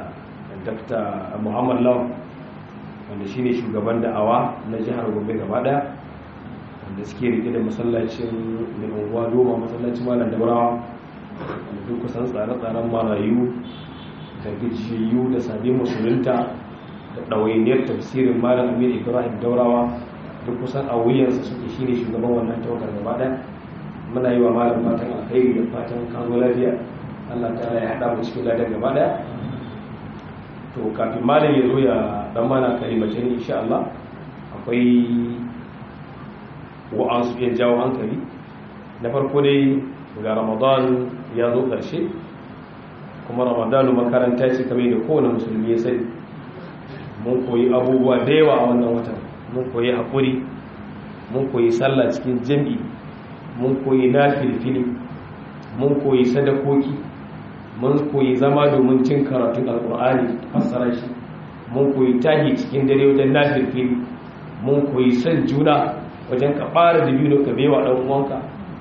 Dr. Muhammad Law wanda shine shugaban da'awa na jihar Gombe gaba daya wanda suke rike da masallacin mai unguwa doma masallacin malam daurawa duk kusan tsare-tsaren marayu da gajiyayyu da sabbin musulunta da ɗawainiyar tafsirin malam amir ibrahim daurawa duk kusan a wuyansa suke shi ne shugaban wannan tawagar gaba ɗaya muna yi wa malam fatan alkhairi da fatan kazo lafiya allah ta ya haɗa mu cikin ladan gaba ɗaya to kafin malam ya zo ya dan mana kalimace ne insha allah akwai wa'ansu iya jawo hankali na farko dai ga ramadan ya zo ƙarshe kuma ramadanu makaranta ce kamar da kowane musulmi ya sani mun koyi abubuwa da yawa a wannan watan mun koyi haƙuri mun koyi sallah cikin jam'i mun koyi nafilfili mun koyi sadakoki mun koyi zama domin cin karatun alƙur'ani fassara shi mun koyi tahi cikin dare wajen nafilfili mun koyi son juna wajen ka fara da biyu ka bewa ɗan uwanka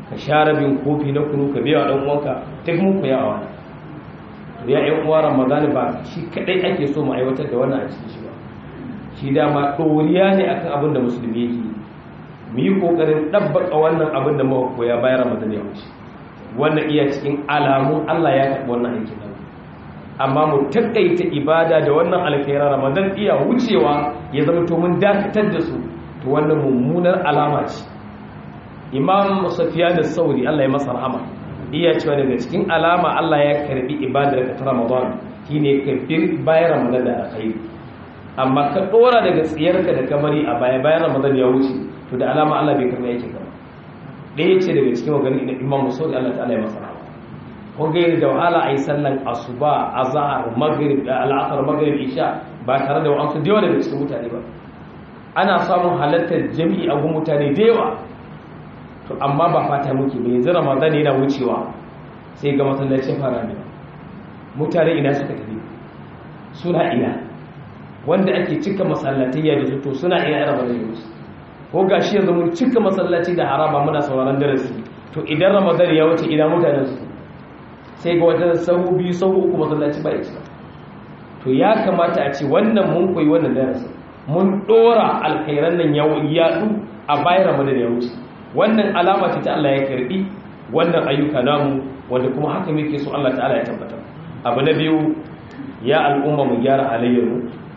ka sha rabin kofi na kunu ka biya dan uwanka duk mun koya a wannan ya yan uwa ramadan ba shi kadai ake so mu aiwatar da wannan a cikin shi ba shi dama ɗoriya ne akan abin da musulmi yake mu yi ƙoƙarin ɗabbaka wannan abin da muka koya bayan ramadan ya wuce wannan iya cikin alamun allah ya karɓi wannan aikin nan amma mu taƙaita ibada da wannan alkhairar ramadan iya wucewa ya zama to mun dakatar da su to wannan mummunar alama ce imam safiya da sauri allah ya masa rahama iya cewa daga cikin alama allah ya karbi ibadar ka ta ramadan shine ka bi bayan ramadan da alkhairi amma ka dora daga tsiyarka da kamari a baya bayan ramadan ya wuce to da alama Allah bai karɓi yake ka ɗaya ce daga cikin maganin da imam musaudi Allah ta'ala ya masa ko ga da wahala ayi sallan asuba azhar maghrib al'asr maghrib isha ba tare da wa'ansu da yawa daga cikin mutane ba ana samun halartar jami'i a gun mutane da yawa to amma ba fata muke ba yanzu ramadan yana wucewa sai ga masallacin fara ne mutane ina suka tafi suna ina wanda ake cika masallatayya da su to suna ina yana bada yunus ko gashi yanzu mun cika masallaci da haraba muna sauraron darasi to idan ramadan ya wuce ina mutanen su sai ga wata sahu biyu sahu uku masallaci ba ya cika to ya kamata a ce wannan mun koyi wannan darasi mun dora alkhairan nan ya yadu a bayan ramadan ya wuce wannan alama ce ta Allah ya karbi wannan ayyuka namu wanda kuma haka muke so Allah ta'ala ya tabbatar abu na biyu ya al'umma mu gyara halayyarmu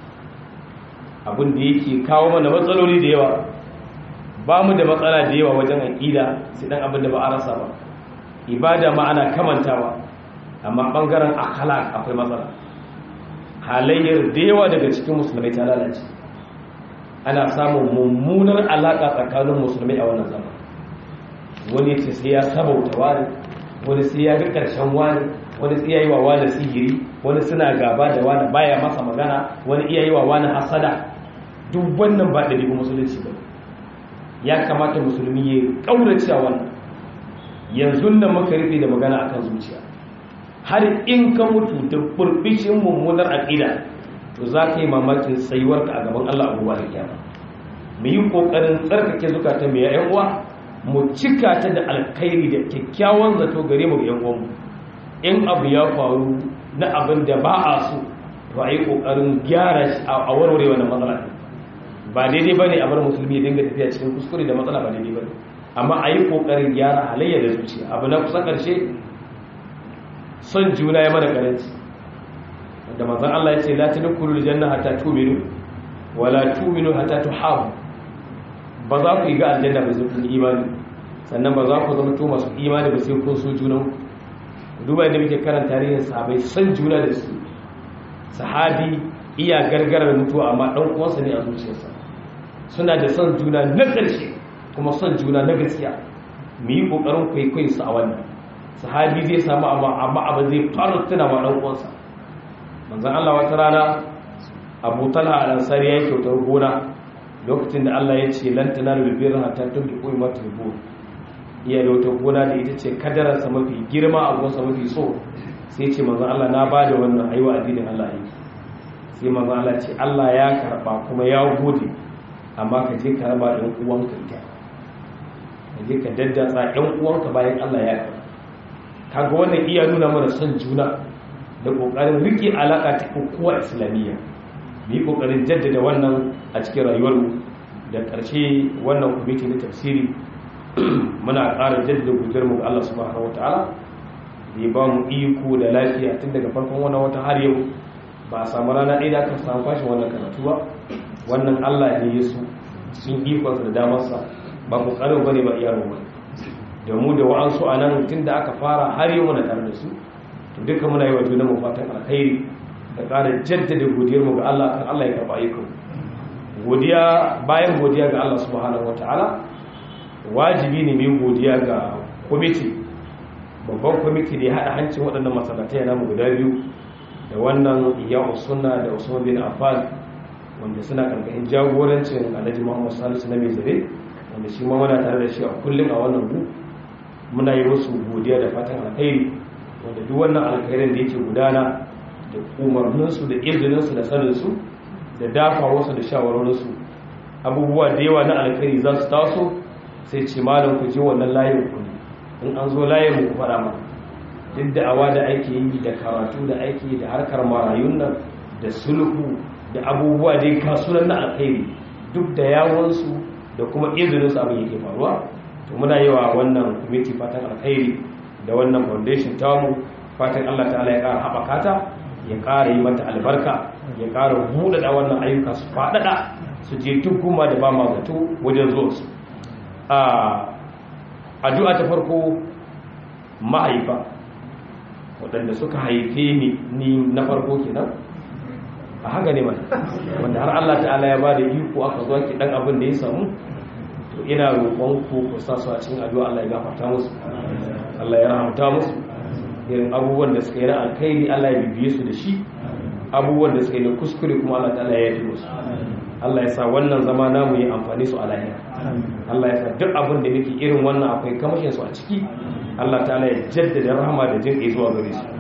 abin da yake kawo mana matsaloli da yawa ba mu da matsala da yawa wajen aƙida sai dan abin da ba a rasa ba ibada ma ana kamantawa amma ɓangaren akhlaq akwai matsala halayyar da yawa daga cikin musulmai ta lalace ana samun mummunar alaƙa tsakanin musulmai a wannan zaman wani ce sai ya sabauta wani wani sai ya ga ƙarshen wani wani sai ya yi wa wani sihiri wani suna gaba da wani baya masa magana wani iya yi wa wani hasada duk wannan ba ɗabi'u musulunci ba ya kamata musulmi ya ƙaurace a wannan yanzu nan muka rufe da magana akan zuciya har in ka mutu da burbishin mummunar aƙida to za ka yi mamakin tsayuwarka a gaban Allah abubuwa da kyama mu yi ƙoƙarin tsarkake zukata mai yan uwa mu cika ta da alkhairi da kyakkyawan zato gare mu yan uwanmu in abu ya faru na abin da ba a so ba a yi ƙoƙarin gyara shi a warware wannan matsala ba daidai ba ne a bar musulmi ya dinga tafiya cikin kuskure da matsala ba daidai ba ne amma a yi ƙoƙarin gyara halayya da zuciya abu na kusa ƙarshe son juna ya mana karanci da manzon Allah ya ce la tadkhulul janna hatta tu'minu wa la tu'minu hatta tuhabu ba za ku yi ga aljanna ba sai kun imani sannan ba za ku zama to masu imani ba sai kun so junan duba inda muke karanta tarihin sahabbai son juna da su sahabi iya gargarar mutuwa amma dan uwansa ne a zuciyarsa suna da son juna na ƙarshe kuma son juna na gaskiya mu yi ƙoƙarin kwaikwayo su a wannan sahabi zai samu amma abin zai fara tuna wa ɗan uwansa manzon Allah wata rana Abu Talha al-Ansari ya kyautar gona lokacin da Allah ya ce lan tanalu birra hatta tunfiqu mimma tuhibbun iya da wata gona da ita ce kadararsa mafi girma a gonsa mafi so sai ce manzon Allah na bada wannan aiwa addinin Allah yake sai manzon Allah ce Allah ya karba kuma ya gode amma ka je ka raba ɗan uwanka ita ka je ka daddatsa ɗan uwanka bayan Allah ya karba kaga wannan iya nuna mana son juna da kokarin rike alaka ta kokowa islamiyya mu yi kokarin jaddada wannan a cikin rayuwarmu da ƙarshe wannan kwamiti na tafsiri muna ƙara jaddada gudunmu ga Allah subhanahu wataala da ya ba mu iko da lafiya tun daga farkon wannan wata har yau ba a samu rana ɗaya da aka samu fashin wannan karatu ba wannan Allah ne ya su sun ikonsa da damarsa ba kokarin bane ba iyaro ba da mu da wa'ansu a nan tun da aka fara har yau muna tare da su to duka muna yi wa juna mu fatan alkhairi da ƙara jaddada godiyar mu ga Allah kan Allah ya karɓa aiko godiya bayan godiya ga Allah subhanahu wataala wajibi ne mai godiya ga kwamiti babban kwamiti da ya haɗa hancin waɗannan masallatai namu guda biyu da wannan iyawu sunna da usman bin affan wanda suna karkashin jagorancin alhaji muhammad salisu na mai zare wanda shi ma muna tare da shi a kullum a wannan gu muna yi musu godiya da fatan alkhairi wanda duk wannan alkhairin da yake gudana da umarninsu da izininsu da saninsu da dafa wasu da shawarorinsu abubuwa da yawa na alkhairi za su taso sai ce malam ku je wannan layin ku in an zo layin mu faɗa mana duk da awa da ake yi da karatu da ake da harkar marayun nan da sulhu da abubuwa dai kasunan na alkhairi duk da yawansu da kuma izininsu abin yake faruwa to muna yi wa wannan kwamiti fatan alkhairi da wannan foundation tamu fatan allah ta'ala ya ƙara haɓaka ta ya ƙara yi mata albarka ya ƙara buɗaɗa wannan ayyuka su faɗaɗa su je duk kuma da ba ma zato wajen zuwa su addu'a ta farko mahaifa waɗanda suka haife ni ni na farko kenan a haka ne mana wanda har Allah ta'ala ya ba da iko aka zo ki dan abin da ya samu to ina roƙon ku ku sa su a cikin addu'a Allah ya gafarta musu Allah ya rahamta musu irin abubuwan da suka yi na alkhairi Allah ya bibiye su da shi abubuwan da suka yi na kuskure kuma Allah ta'ala ya yi musu Allah ya sa wannan zama namu yi amfani su a lahira Allah ya sa duk abin da nake irin wannan akwai kamashin su a ciki Allah ta'ala ya jaddada rahama da jin zuwa gare su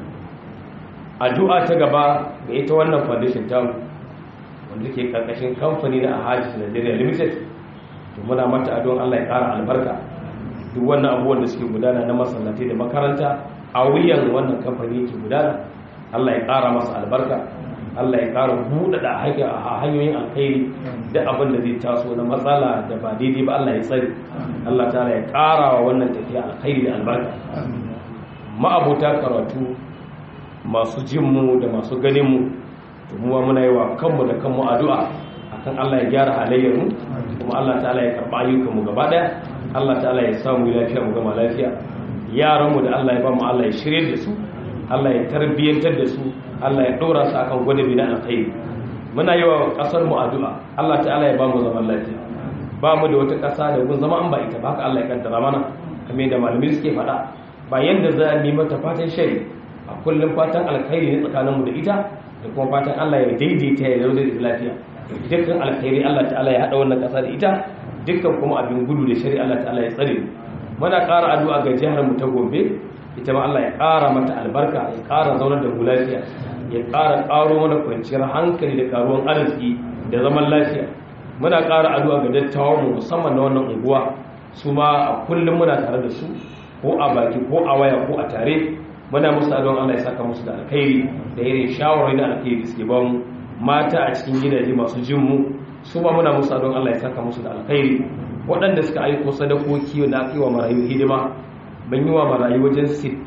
addu'a ta gaba ga ita wannan foundation ta wanda ke karkashin kamfani na Ahadith Nigeria Limited to muna mata addu'an Allah ya ƙara albarka duk wannan abubuwan da suke gudana na masallatai da makaranta a wuyan wannan kamfani yake gudana Allah ya ƙara masa albarka Allah ya ƙara buɗaɗa hanyoyin alkhairi da abin da zai taso na matsala da ba daidai ba Allah ya tsari Allah ta ya ƙara wa wannan tafiya alkhairi da albarka ma'abota karatu masu jinmu da masu ganinmu to muwa muna yi wa kanmu da kanmu addu'a akan Allah ya gyara halayyarmu kuma Allah ta'ala ya karɓa ayyukanmu gaba ɗaya Allah ta'ala ya samu lafiya mu gama lafiya yaranmu da Allah ya ba mu Allah ya shirye da su Allah ya tarbiyyantar da su Allah ya ɗora su akan gwadabi na alkhairi muna yi wa ƙasar mu addu'a Allah ta'ala ya ba mu zaman lafiya ba mu da wata ƙasa da gun zama an ba ita ba haka Allah ya kaddara mana kamar da malamai suke faɗa ba yanda za a yi mata fatan shari a kullum fatan alkhairi ne tsakanin mu da ita da kuma fatan Allah ya daidaita ya zaune da lafiya dukkan alkhairi Allah ta'ala ya haɗa wannan ƙasa da ita dukkan kuma abin gudu da shari Allah ta'ala ya tsare muna ƙara addu'a ga jihar mu ta Gombe ita ma Allah ya ƙara mata albarka ya ƙara zaunar da mu lafiya ya ƙara ƙaro mana kwanciyar hankali da ƙaruwan arziki da zaman lafiya muna ƙara addu'a ga dattawan mu musamman na wannan unguwa su ma a kullum muna tare da su ko a baki ko a waya ko a tare muna musu addu'an Allah ya saka musu da alkhairi da irin shawarwari na alkhairi suke ba mu mata a cikin gidaje masu jin mu su ma muna musu addu'an Allah ya saka musu da alkhairi waɗanda suka aiko sadakoki na aka yi wa marayu hidima ban yi wa marayu wajen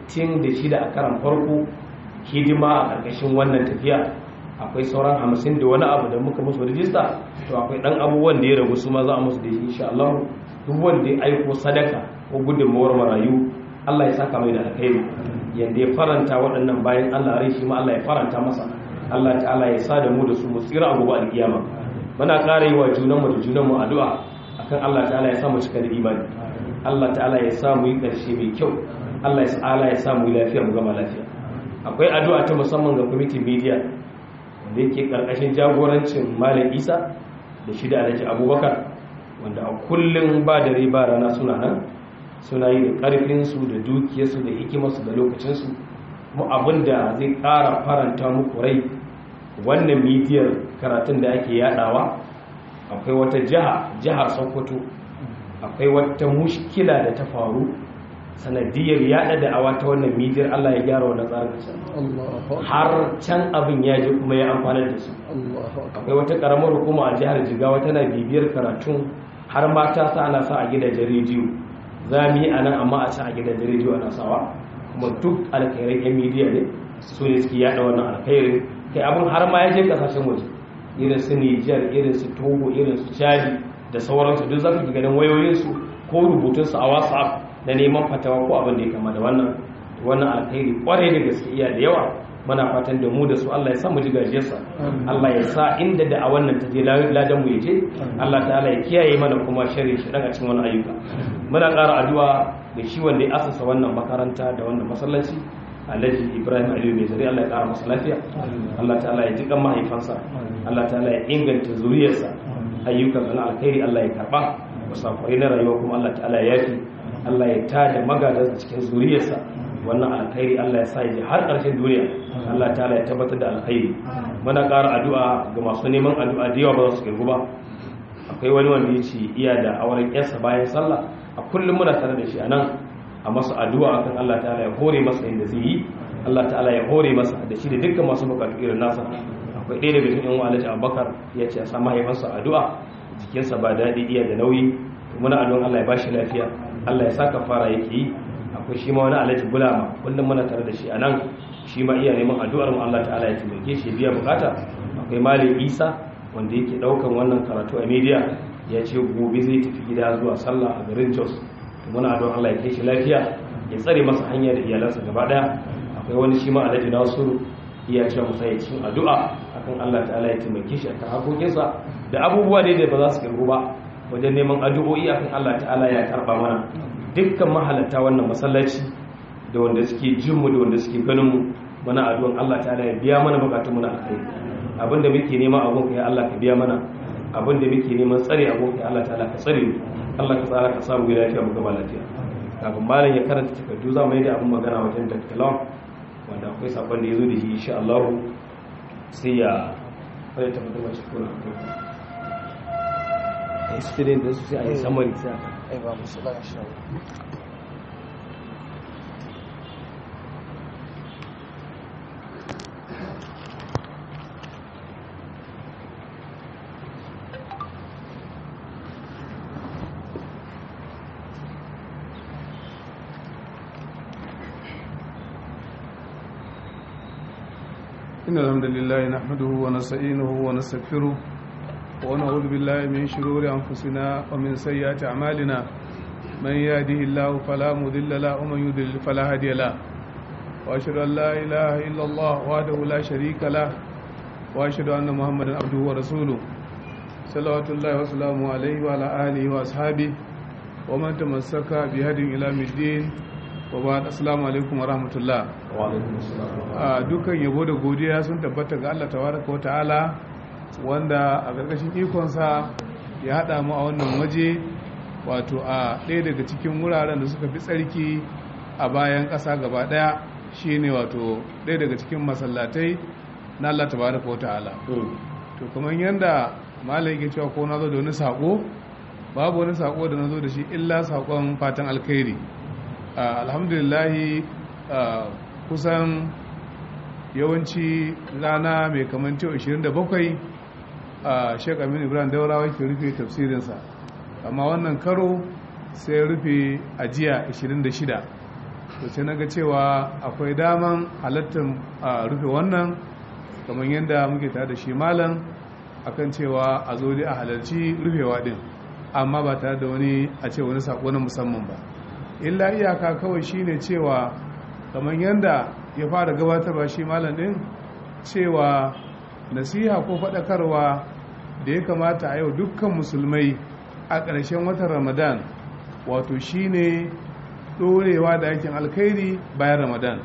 66 a karan farko hidima a ƙarƙashin wannan tafiya akwai sauran hamsin da wani abu da muka musu rijista to akwai ɗan abubuwan da ya ragu su ma za a musu da shi insha Allah duk wanda ya aiko sadaka ko gudunmawar marayu Allah ya saka mai da alkhairi yanda ya faranta waɗannan bayan Allah rai shi ma Allah ya faranta masa Allah ta'ala ya sa da mu da su mu tsira a gobe alkiyama muna ƙara yi wa junanmu da junanmu addu'a akan Allah ta'ala ya sa mu cika da imani Allah ta'ala ya sa mu yi ƙarshe mai kyau Allah ta'ala ya sa mu yi lafiya mu gama lafiya akwai addu'a ta musamman ga committee media wanda yake karkashin jagorancin Malam Isa da shi da Alhaji Abubakar wanda a kullum ba da riba rana suna nan suna yi da karfin su da dukiyarsu da hikimarsu da lokacin su mu abinda zai ƙara faranta muku rai wannan midiyar karatun da ake yadawa akwai wata jiha jihar Sokoto akwai wata mushkila da ta faru sanadiyar yada da awa ta wannan midiyar Allah ya gyara wannan tsarin har can abin ya je kuma ya amfana da su akwai wata karamar hukuma a jihar Jigawa tana bibiyar karatun har mata sa ana sa a gidajen rediyo za mu yi a nan amma a sa a gidajen rediyo ana sawa kuma duk alkhairai yan midiya ne su ne suke yada wannan alkhairin kai abin har ma ya je kasashen waje irin su Nijar irin su Togo irin su Chad da sauransu duk za ka ganin wayoyinsu ko rubutunsu a whatsapp na neman fatawa ko abin da ya kama da wannan wannan alkhairi kwarai da gaske iya da yawa muna fatan da mu da su Allah ya sa mu ji gajiyarsa Allah ya sa inda da a wannan ta je ladan mu yaje Allah ta'ala ya kiyaye mana kuma sharri shi daga cikin wannan ayyuka muna ƙara addu'a da shi wanda ya asasa wannan makaranta da wannan masallaci Alhaji Ibrahim Aliyu mai zari Allah ya ƙara masa lafiya Allah ta'ala ya ji kan mahaifansa Allah ta'ala ya inganta zuriyarsa ayyukan na alkhairi Allah ya karba musafirai na rayuwa kuma Allah ta'ala ya yafi Allah ya tada magadansa cikin zuriyarsa wannan alkhairi Allah ya sa ya har ƙarshen duniya Allah ta'ala ya tabbatar da alkhairi muna ƙara addu'a ga masu neman addu'a da yawa ba za su kirgu ba akwai wani wanda ya ce iya da auren yarsa bayan sallah a kullum muna tare da shi a nan a masa addu'a akan Allah ta'ala ya hore masa inda zai yi Allah ta'ala ya hore masa da shi da dukkan masu bukatu irin nasa akwai ɗaya daga cikin yan Alhaji Abubakar ya ce a sa mahaifansa addu'a jikinsa ba daɗi iya da nauyi muna addu'an Allah ya bashi lafiya Allah ya saka fara yake yi akwai shi ma wani Alhaji Bulama kullum muna tare da shi a nan shi ma iya neman addu'ar mu Allah ta'ala ya taimake shi biya bukata akwai Malam Isa wanda yake daukan wannan karatu a media ya ce gobe zai tafi gida zuwa sallah a garin Jos muna addu'ar Allah ya kai shi lafiya ya tsare masa hanya da iyalansa gaba daya akwai wani shi ma Alhaji Nasiru iya ce musa ya cikin addu'a akan Allah ta'ala ya taimake shi akan hakokinsa da abubuwa dai da ba za su kirgu ba wajen neman addu'o'i akan Allah ta'ala ya karba mana dukkan mahalatta wannan masallaci da wanda suke jin mu da wanda suke ganin mu muna addu'an Allah ta'ala ya biya mana bukatun mu na alkhairi abinda muke nema a gonka ya Allah ka biya mana abinda muke neman tsare a gonka ya Allah ta'ala ka tsare mu Allah ka tsara ka samu gida lafiya mu gaba lafiya kafin malam ya karanta takardu za mu yi da abin magana wajen Dr. Lawan wanda akwai sabon da ya zo da shi insha Allah sai ya fara tabbatar da shi kuna a student da su sai a yi summary sai a ai ba musula insha Allah إن الحمد لله نحمده ونستعينه ونستغفره ونعوذ بالله من شرور أنفسنا ومن سيئات أعمالنا من يهده الله فلا مضل له ومن يضلل فلا هادي له وأشهد أن لا إله إلا الله وحده لا شريك له وأشهد أن محمدا عبده ورسوله صلوات الله وسلامه عليه وعلى آله وأصحابه ومن تمسك بهدي إلى الدين وبعد السلام عليكم ورحمة الله wa alaikum assalam a dukkan yabo da godiya sun tabbata ga Allah tabaraka wa ta'ala wanda a ƙarƙashin ikonsa ya haɗa mu a wannan waje wato a ɗaya daga cikin wuraren da suka fi tsarki a bayan ƙasa gaba ɗaya shine wato ɗaya daga cikin masallatai na Allah tabaraka wa ta'ala to kamar yadda malam yake cewa ko na zo da wani sako babu wani sako da na zo da shi illa sakon fatan alkhairi alhamdulillahi kusan yawanci rana mai kamanci 27 a shek aminu ibrahim daurawa ke rufe tafsirinsa amma wannan karo sai rufe ajiya 26 to sai na ga cewa akwai daman halattar rufe wannan kamar yadda muke tare da shi malam akan cewa a zo dai a halarci rufewa din amma ba tare da wani a ce wani sako na musamman ba illa iyaka kawai shine cewa kamar yadda ya fara gabatarwa shi malam din cewa nasiha ko faɗakarwa da ya kamata a yau dukkan musulmai a ƙarshen watan ramadan wato shine ɗorewa da aikin alkhairi bayan ramadan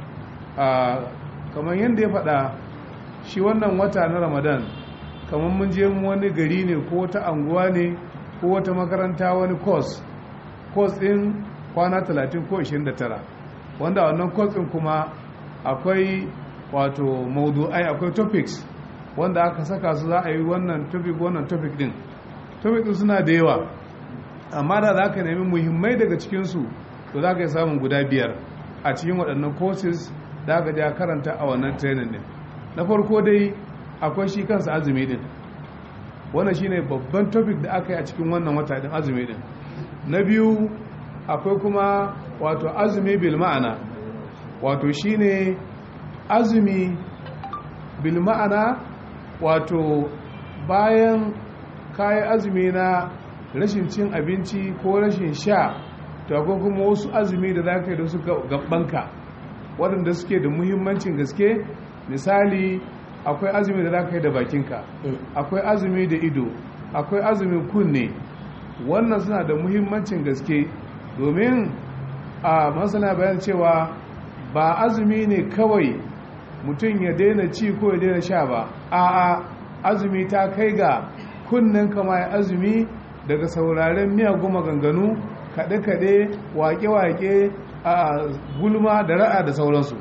kamar yadda ya faɗa shi wannan wata na ramadan kamar mun je wani gari ne ko wata anguwa ne ko wata makaranta wani course course ɗin kwana 30 ko 29 wanda wannan course ɗin kuma akwai wato maudu'ai akwai topics wanda aka saka su za a yi wannan topic wannan topic din topic din suna da yawa amma da za ka nemi muhimmai daga cikinsu to za ka yi samun guda biyar a cikin waɗannan courses da aka ja karanta a wannan training din na farko dai akwai shi kansa azumi din wannan shine babban topic da aka yi a cikin wannan wata din azumi din na biyu akwai kuma wato azumi bil ma'ana wato shine azumi bil ma'ana wato bayan kayan azumi na rashin cin abinci ko rashin sha to akwai kuma wasu azumi da za ka yi da su gabanka waɗanda suke da muhimmancin gaske misali akwai azumi da za ka yi da bakinka akwai azumi da ido akwai azumin kunne wannan suna da muhimmancin gaske domin a masana bayan cewa ba azumi ne kawai mutum ya daina ci ko ya daina sha ba a'a azumi ta kai ga kunnen kama ya azumi daga sauraren miyagun maganganu kaɗe-kaɗe wake-wake a gulma da ra'a da sauransu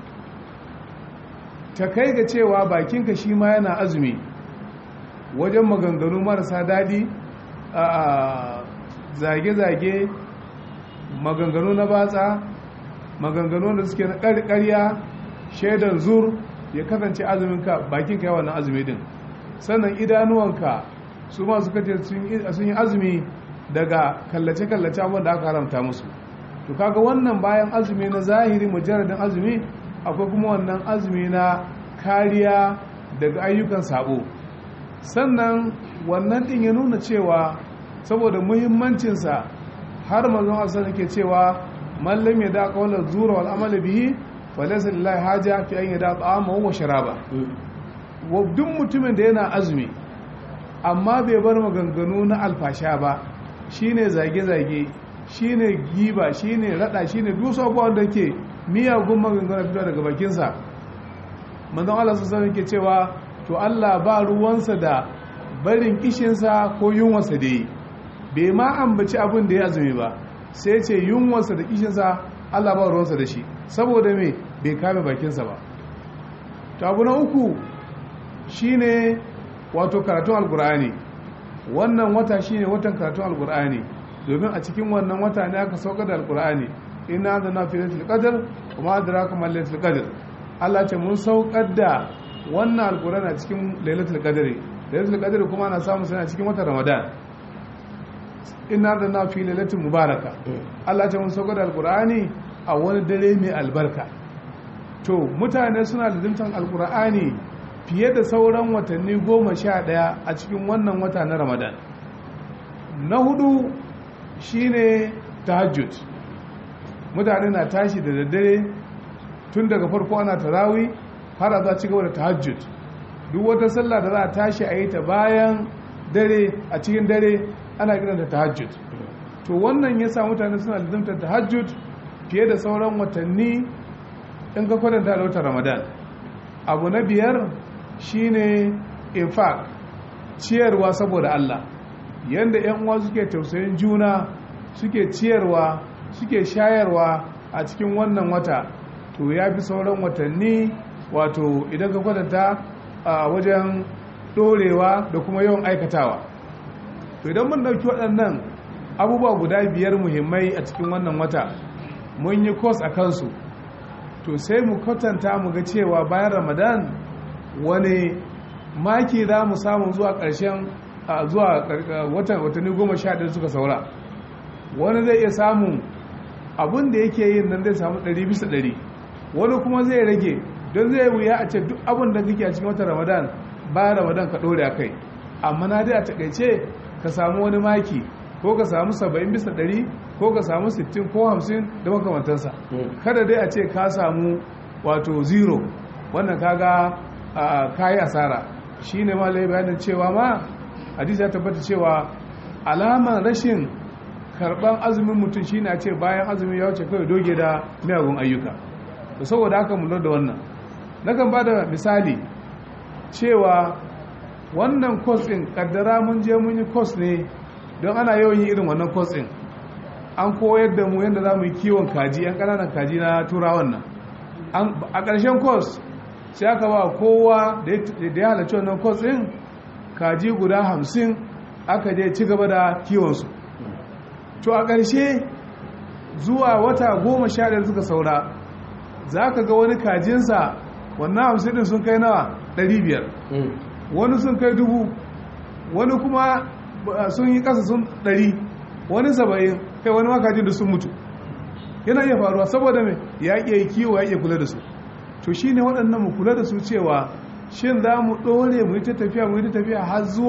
ta kai ga cewa bakinka shi ma yana azumi wajen maganganu marasa daɗi a zage-zage maganganu na batsa maganganu da suke na ƙarƙarya shaidan zur ya kasance azuminka bakin kai wannan azumi din sannan idanuwanka su ma suka ce sun yi azumi daga kallace-kallace abin da aka haramta musu to kaga wannan bayan azumi na zahiri mujarradin azumi akwai kuma wannan azumi na kariya daga ayyukan sabo sannan wannan din ya nuna cewa saboda muhimmancinsa har mazan asali ke cewa mallam ya da kawalar zura wal amala bihi falaysa lillahi haja fi an yada ta'amahu wa sharaba wa duk mutumin da yana azumi amma bai bar maganganu na alfasha ba shine zage-zage shine giba shine rada shine duk abubuwan da ke miyagun maganganu fito daga bakinsa manzon Allah sallallahu ke cewa to Allah ba ruwansa da barin kishinsa ko yunwarsa da yi bai ma ambaci abin da ya azumi ba sai ce yunwarsa da kishinsa Allah ba ruwansa da shi saboda me bai kame bakinsa ba to abu na uku shine wato karatun alkur'ani wannan wata shine watan karatun alkur'ani domin a cikin wannan wata ne aka sauka da alkur'ani ina da na fi laitul qadr kuma adraka mal laitul qadr Allah ce mun saukar da wannan alkur'ani a cikin lailatul qadr lailatul qadr kuma ana samu sai a cikin watan ramadan ina da na fi lailatul mubaraka Allah ce mun saukar da alkur'ani a wani dare mai albarka to mutane suna da alkur'ani fiye da sauran watanni goma sha ɗaya a cikin wannan wata na ramadan na hudu shine tahajjud mutane na tashi da daddare tun daga farko ana tarawi har a za ci gaba da tahajjud duk wata sallah da za a tashi a yi ta bayan dare a cikin dare ana kiranta tahajjud to wannan ya sa mutane suna lizimtar tahajjud fiye da sauran watanni in ka kwatanta da watan ramadan abu na biyar shine infaq ciyarwa saboda Allah yanda yan uwa suke tausayin juna suke ciyarwa suke shayarwa a cikin wannan wata to ya fi sauran watanni wato idan ka kwatanta a wajen dorewa da kuma yawan aikatawa to idan mun dauki waɗannan abubuwa guda biyar muhimmai a cikin wannan wata mun yi kos a kansu to sai mu kwatanta mu ga cewa bayan ramadan wani maki za mu samu zuwa ƙarshen zuwa watanni goma sha ɗaya suka saura wani zai iya samun abin da yake yin nan zai samu ɗari bisa ɗari wani kuma zai rage don zai wuya a ce duk abin da kake a cikin watan ramadan bayan ramadan ka ɗore a kai amma na dai a taƙaice ka samu wani maki ko ka samu saba'in bisa ɗari ko ka samu sittin ko hamsin da makamantansa kada dai a ce ka samu wato zero wannan kaga kayi asara shi ne ma lai bayanin cewa ma hadisi ya tabbata cewa alaman rashin karban azumin mutum shi a ce bayan azumin ya wuce kawai doge da miyagun ayyuka da saboda haka mu da wannan nakan ba da misali cewa wannan kos ɗin kaddara mun je mun yi kos ne don ana yawan yi irin wannan kos ɗin an koyar da mu yadda za mu yi kiwon kaji 'yan ƙananan kaji na turawan nan a ƙarshen kos sai aka ba kowa da ya halarci wannan kwas ɗin kaji guda hamsin aka je ci gaba da kiwonsu to a ƙarshe zuwa wata goma sha ɗaya suka saura za ka ga wani kajinsa wannan hamsin ɗin sun kai nawa ɗari biyar wani sun kai dubu wani kuma sun yi ƙasa sun ɗari wani saba'in kai wani makajin da sun mutu yana iya faruwa saboda mai ya iya kiwo ya iya kula da su to shi ne waɗannan mu kula da su cewa shin za mu ɗore mu yi ta tafiya mu yi ta tafiya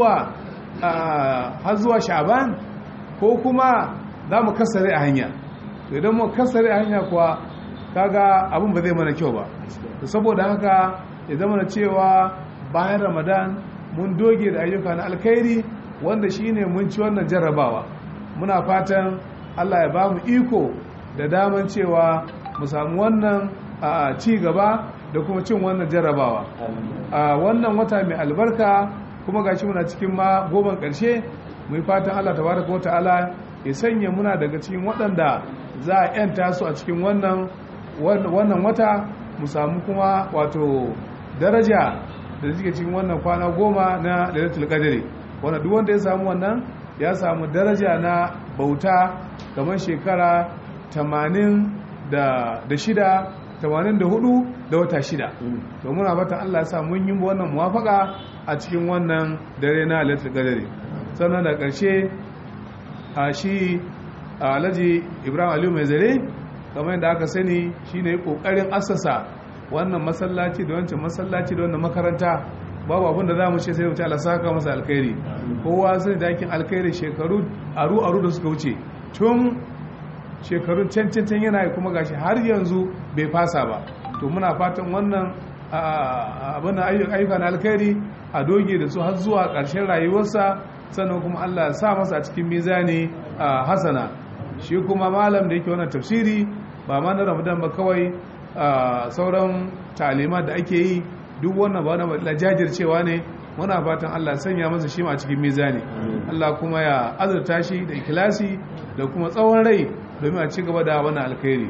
har zuwa sha'ban ko kuma za mu kasare a hanya to idan mu kasare a hanya kuwa kaga abin ba zai mana kyau ba to saboda haka ya zama na cewa bayan ramadan mun doge da ayyuka na alkhairi wanda shine mun ci wannan jarrabawa muna fatan allah ya ba mu iko da daman cewa mu samu wannan a ci gaba da kuma cin wannan jarrabawa a wannan wata mai albarka kuma gashi muna cikin ma goban ƙarshe mu yi fatan Allah tabaraka wata'ala ya sanya muna daga cikin waɗanda za a yanta su a cikin wannan wannan wata mu samu kuma wato daraja da suke cikin wannan kwana goma na lailatul qadri wanda duk wanda ya samu wannan ya samu daraja na bauta kamar shekara 86 84 da wata shida to muna fatan Allah ya sa mun yi wannan muwafaka a cikin wannan dare na lailatul qadari sannan da ƙarshe a shi alhaji ibrahim aliyu mai zare kamar yadda aka sani shine kokarin assasa wannan masallaci da wancan masallaci da wannan makaranta babu abin da za mu ce sai mu ci Allah saka masa alkhairi kowa sai da yakin alkhairi shekaru aru aru da suka wuce tun shekarun can can can yana kuma gashi har yanzu bai fasa ba to muna fatan wannan abin da ayyuka na alkhairi a doge da su har zuwa ƙarshen rayuwarsa sannan kuma Allah ya sa masa a cikin mizani hasana shi kuma malam da yake wannan tafsiri ba ma na ramadan ba kawai sauran talima da ake yi duk wannan ba wani jajircewa ne muna fatan Allah sanya masa shi a cikin mizani Allah kuma ya azurta shi da ikilasi da kuma tsawon rai domin a ci gaba da wannan alkhairi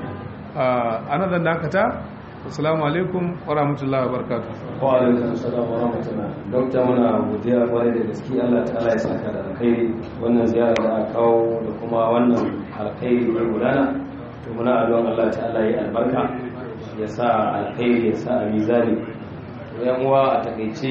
a nan zan dakata assalamu alaikum wa rahmatullahi wa barakatuh wa alaikum assalam wa rahmatullah dokta muna godiya kwarai da gaske Allah ta'ala ya saka da alkhairi wannan ziyara da aka kawo da kuma wannan alkhairi da gudana to muna addu'an Allah ta'ala ya albarka ya sa alkhairi ya sa a mizani to yan uwa a takeice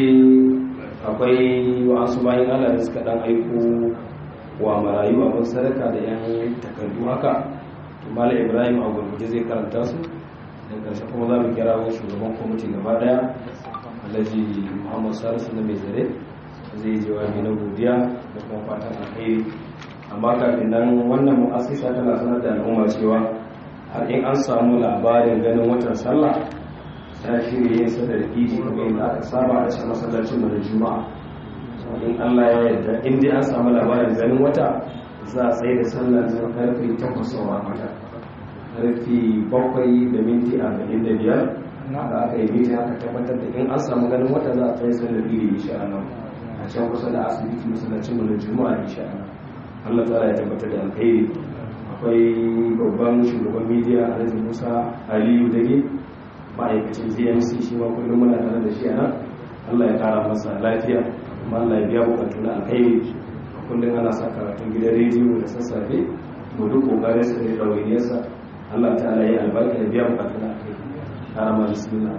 akwai wasu bayan Allah da suka dan aiko wa marayu abin sadaka da yan takardu haka to malam Ibrahim a gurguje zai karanta su da ƙarshe kuma za mu kira wa shugaban kwamiti gaba daya alhaji muhammad salisu na mai zare zai jawabi na godiya da kuma fatan alheri amma kafin nan wannan mu'assisa tana sanar da al'umma cewa har in an samu labarin ganin watan sallah ta shirya yin sadar idi kuma yadda aka saba a cikin masallacin mu da juma'a in allah ya yarda in dai an samu labarin ganin wata za a tsaye da sallah zuwa karfe takwas sauran wata karfi bakwai da minti arba'in da biyar da aka yi mita aka tabbatar da in an samu ganin wata za a tsaye sallar iri insha Allah a can kusa da asibiti masallacin mu juma'a insha Allah Allah ta'ala ya tabbatar da alkhairi akwai babban shugaban media Alhaji Musa Aliyu Dage ma'aikacin GMC shi ma kullum muna tare da shi a nan Allah ya kara masa lafiya kuma Allah ya biya bukatu na alkhairi kullum ana sa karatun gidan rediyo da sassafe mu duk kokarin sa da ɗawainiyarsa Allah ta'ala ya albarka da biya bukatu na alkhairi karama bismillah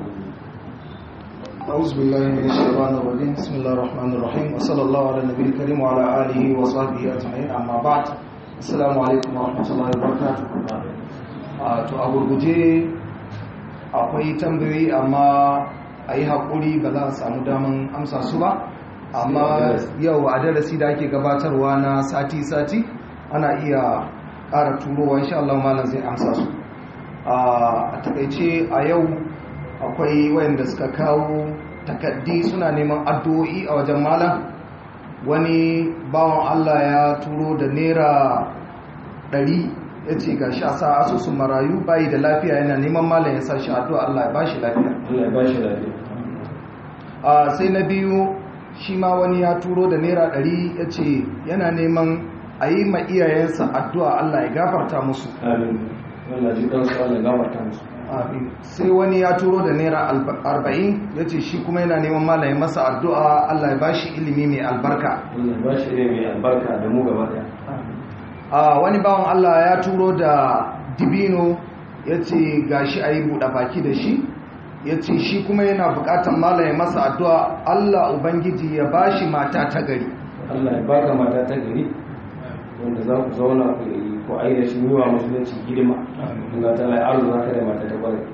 أعوذ بالله من الشيطان الرجيم بسم الله الرحمن الرحيم وصلى الله على النبي الكريم وعلى آله وصحبه أجمعين أما بعد السلام عليكم ورحمة الله وبركاته to a gurguje akwai tambayoyi amma a yi haƙuri ba za a samu daman amsa su ba amma yau a darasi da ake gabatarwa na sati-sati ana iya ƙara turowa insha Allah malam zai amsa su a takaice a yau akwai wayanda suka kawo takaddi suna neman addu'o'i a wajen malam wani bawan Allah ya turo da naira ɗari ya ce ga sha sa asusun marayu bayi da lafiya yana neman malam ya sa shi addu'a Allah ya bashi lafiya Allah ya bashi lafiya a sai na biyu shi ma wani ya turo da naira ɗari ya ce yana neman a yi ma iyayensa addu'a Allah ya gafarta musu amin Allah ji kansu Allah ya gafarta musu Amin. sai wani ya turo da naira arba'in ya ce shi kuma yana neman malaye masa addu'a Allah ya bashi ilimi mai albarka Allah ya bashi ne mai albarka da mu gaba daya a wani bawan Allah ya turo da dibino ya ce ga shi a yi buɗe baki da shi ya ce shi kuma yana buƙatar malaye masa addu'a Allah Ubangiji ya bashi mata ta gari Allah ya baka mata ta gari wanda za ku zauna ku yi ko ai da shi yiwa musulunci hidima Allah ta lai Allah za ka da mata ta kwarai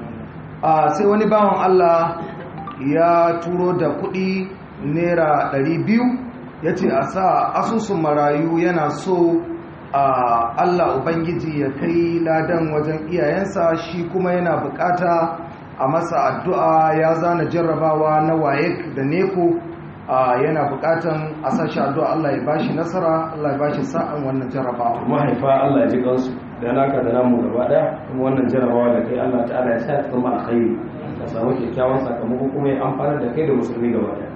a sai wani bawan Allah ya turo da kuɗi naira 200 ya ce a sa asusun marayu yana so a Allah Ubangiji ya kai ladan wajen iyayensa shi kuma yana bukata a masa addu'a ya zana jarrabawa na wayek da neko yana bukatan a sashi addu'a Allah ya bashi nasara Allah ya bashi sa'an wannan jarrabawa mahaifa Allah ya ji kansu da naka da namu gaba daya kuma wannan jarrabawa da kai Allah ta'ala ya sa ta zama alkhairi ka samu kyakkyawan sakamako kuma ya amfana da kai da musulmi gaba daya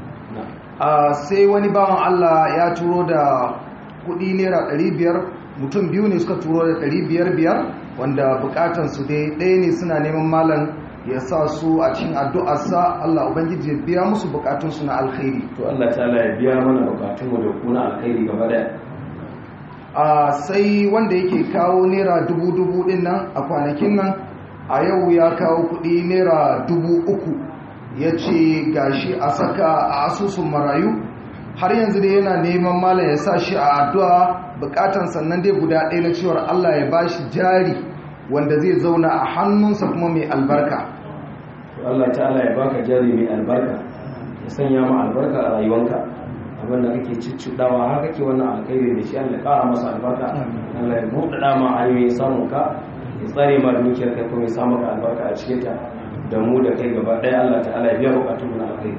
sai wani bawan Allah ya turo da kudi naira 500 mutum biyu ne suka turo da 500 biyar wanda bukatansu dai ɗaya ne suna neman malam ya sa su a cikin addu'arsa Allah Ubangiji ya biya musu bukatunsu na alkhairi to Allah ta'ala ya biya mana bukatunmu da kuna alkhairi gaba daya a sai wanda yake kawo naira dubu dubu din nan a kwanakin nan a yau ya kawo kudi naira dubu uku ya ce gashi a saka a asusun marayu har yanzu dai yana neman malam ya sa shi a addu'a bukatan sannan dai guda ɗaya na cewar Allah ya bashi jari wanda zai zauna a hannunsa kuma mai albarka Allah ta'ala ya baka jari mai albarka ya sanya ma albarka a rayuwanka abinda kake ciccidawa har kake wannan alkhairi da shi Allah ya ƙara masa albarka Allah ya buɗe dama hanyoyin samun ka ya tsare ma dukiyar ka kuma ya sa maka albarka a cikin ta da mu da kai gaba ɗaya Allah ta'ala ya biya bukatun mu na alkhairi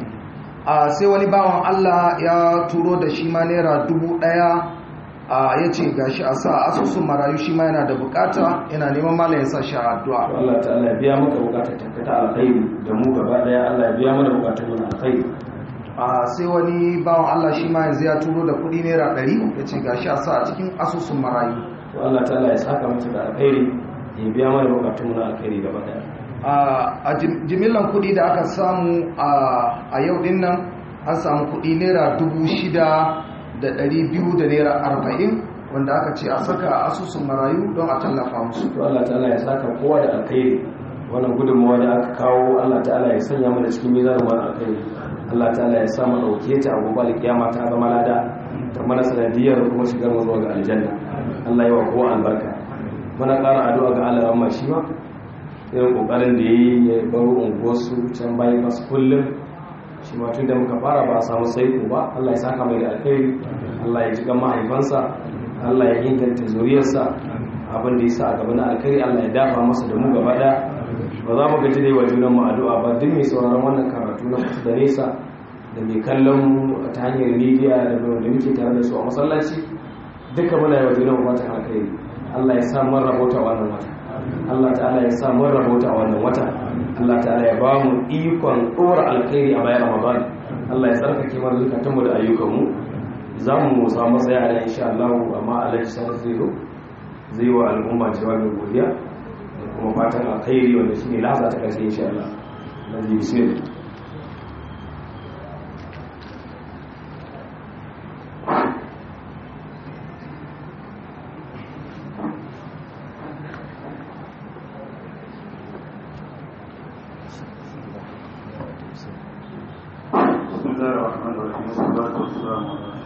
a sai wani bawan Allah ya turo da shi ma naira dubu ɗaya a ya ce gashi a sa asusun marayu shi ma yana da bukata yana neman malam ya sa shi a addu'a Allah ta'ala ya biya maka bukatar takkata alkhairi da mu gaba ɗaya Allah ya biya mana bukatun mu na alkhairi a sai wani bawan Allah shi ma yanzu ya turo da kudi naira ɗari ya ce gashi a sa a cikin asusun marayu to Allah ta'ala ya saka masa da alkhairi ya biya mana bukatun mu na alkhairi gaba ɗaya a jimillan kudi da aka samu a yau din nan an samu kudi naira dubu shida da ɗari biyu da naira arba'in wanda aka ce a saka asusun marayu don a tallafa musu to Allah ta'ala ya saka kowa da alkhairi wannan gudunmawa da aka kawo Allah ta'ala ya sanya mana cikin mizanin wani alkhairi Allah ta'ala ya sa mu dauke ta a gobe alkiyama ta zama lada ta mana sanadiyar kuma shigar mu zuwa ga aljanna Allah ya wa kowa albarka muna ƙara addu'a ga Allah amma shi ma irin kokarin da yayi ya baro unguwarsu can bayan masu kullum shi ma tun da muka fara ba a samu saiko ba Allah ya saka mai da alkhairi Allah ya ji kan mahaifansa Allah ya inganta zuriyarsa abin da ya sa a gaba na alkhairi Allah ya dafa masa da mu gaba ɗaya ba za mu gaji da yi wa junan mu addu'a ba duk mai sauraron wannan karatu na kusa da nesa da mai kallon mu ta hanyar media da da muke tare da su a masallaci duka muna yi wa junan mu fatan alkhairi Allah ya sa mun rabota wannan wata Allah ta'ala ya sa mun rabota wannan wata Allah ta'ala ya ba mu ikon ɗora alkhairi a bayan Ramadan Allah ya tsarkake mana zukatan mu da ayyukan mu za mu samu matsaya da insha Allah amma Alhaji Sani zai zo zai wa al'umma jawabin godiya da kuma fatan alkhairi wanda shine laza ta karshe insha Allah Alhaji bismillah بسم الله الرحمن الرحيم والصلاة والسلام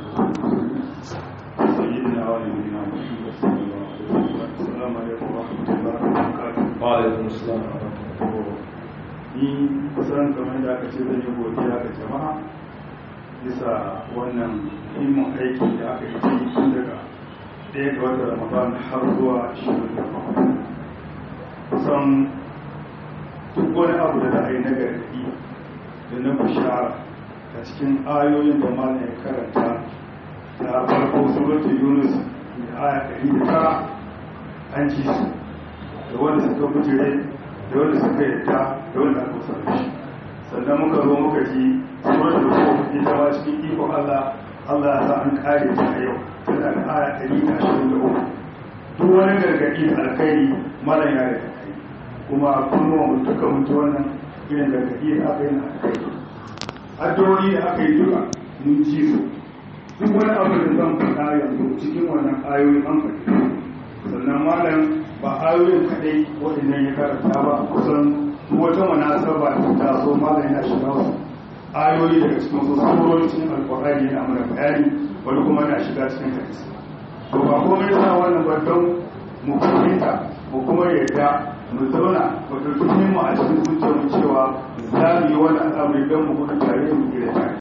على سيدنا ونبينا محمد صلى الله عليه وسلم السلام عليكم ورحمة الله وبركاته wa alaikum assalam wa rahmatullahi ni kusan kamar da aka ce zan yi godiya ga jama'a bisa wannan muhimmin aiki da aka yi cikin tun daga ɗaya ga watan ramadan har zuwa shirin da kusan duk wani abu da za a yi na gargaɗi da na bishara a cikin ayoyin da malam ya karanta ta farko suratul yunus da aya ɗari da tara an ji su da wanda suka bujire da wanda suka yadda da wanda aka kusa da shi sannan muka zo muka ji suratul rum ita ma cikin ikon Allah Allah ya sa an kare ta a yau tana da aya ɗari da ashirin da uku duk wani gargaɗi da alkhairi malam ya da kai kuma kunnuwa mu duka mun ji wannan irin gargaɗi da aka yi na alkhairi addu'o'i da aka yi duka mun ji su duk wani abu da zan faɗa yanzu cikin wannan ayoyi an faɗi sannan malam ba ayoyin kaɗai waɗannan ya karanta ba kusan duk wata munasaba da ta taso malam yana shiga wasu ayoyi daga cikin wasu surori cikin alƙur'ani yana mana bayani wani kuma yana shiga cikin hadisi to ba komai yasa wannan ba don mu fahimta mu kuma yarda mu zauna mu ɗauki mu a cikin zuciyar mu cewa za mu yi wani al'amari don mu gudu tare mu gida tare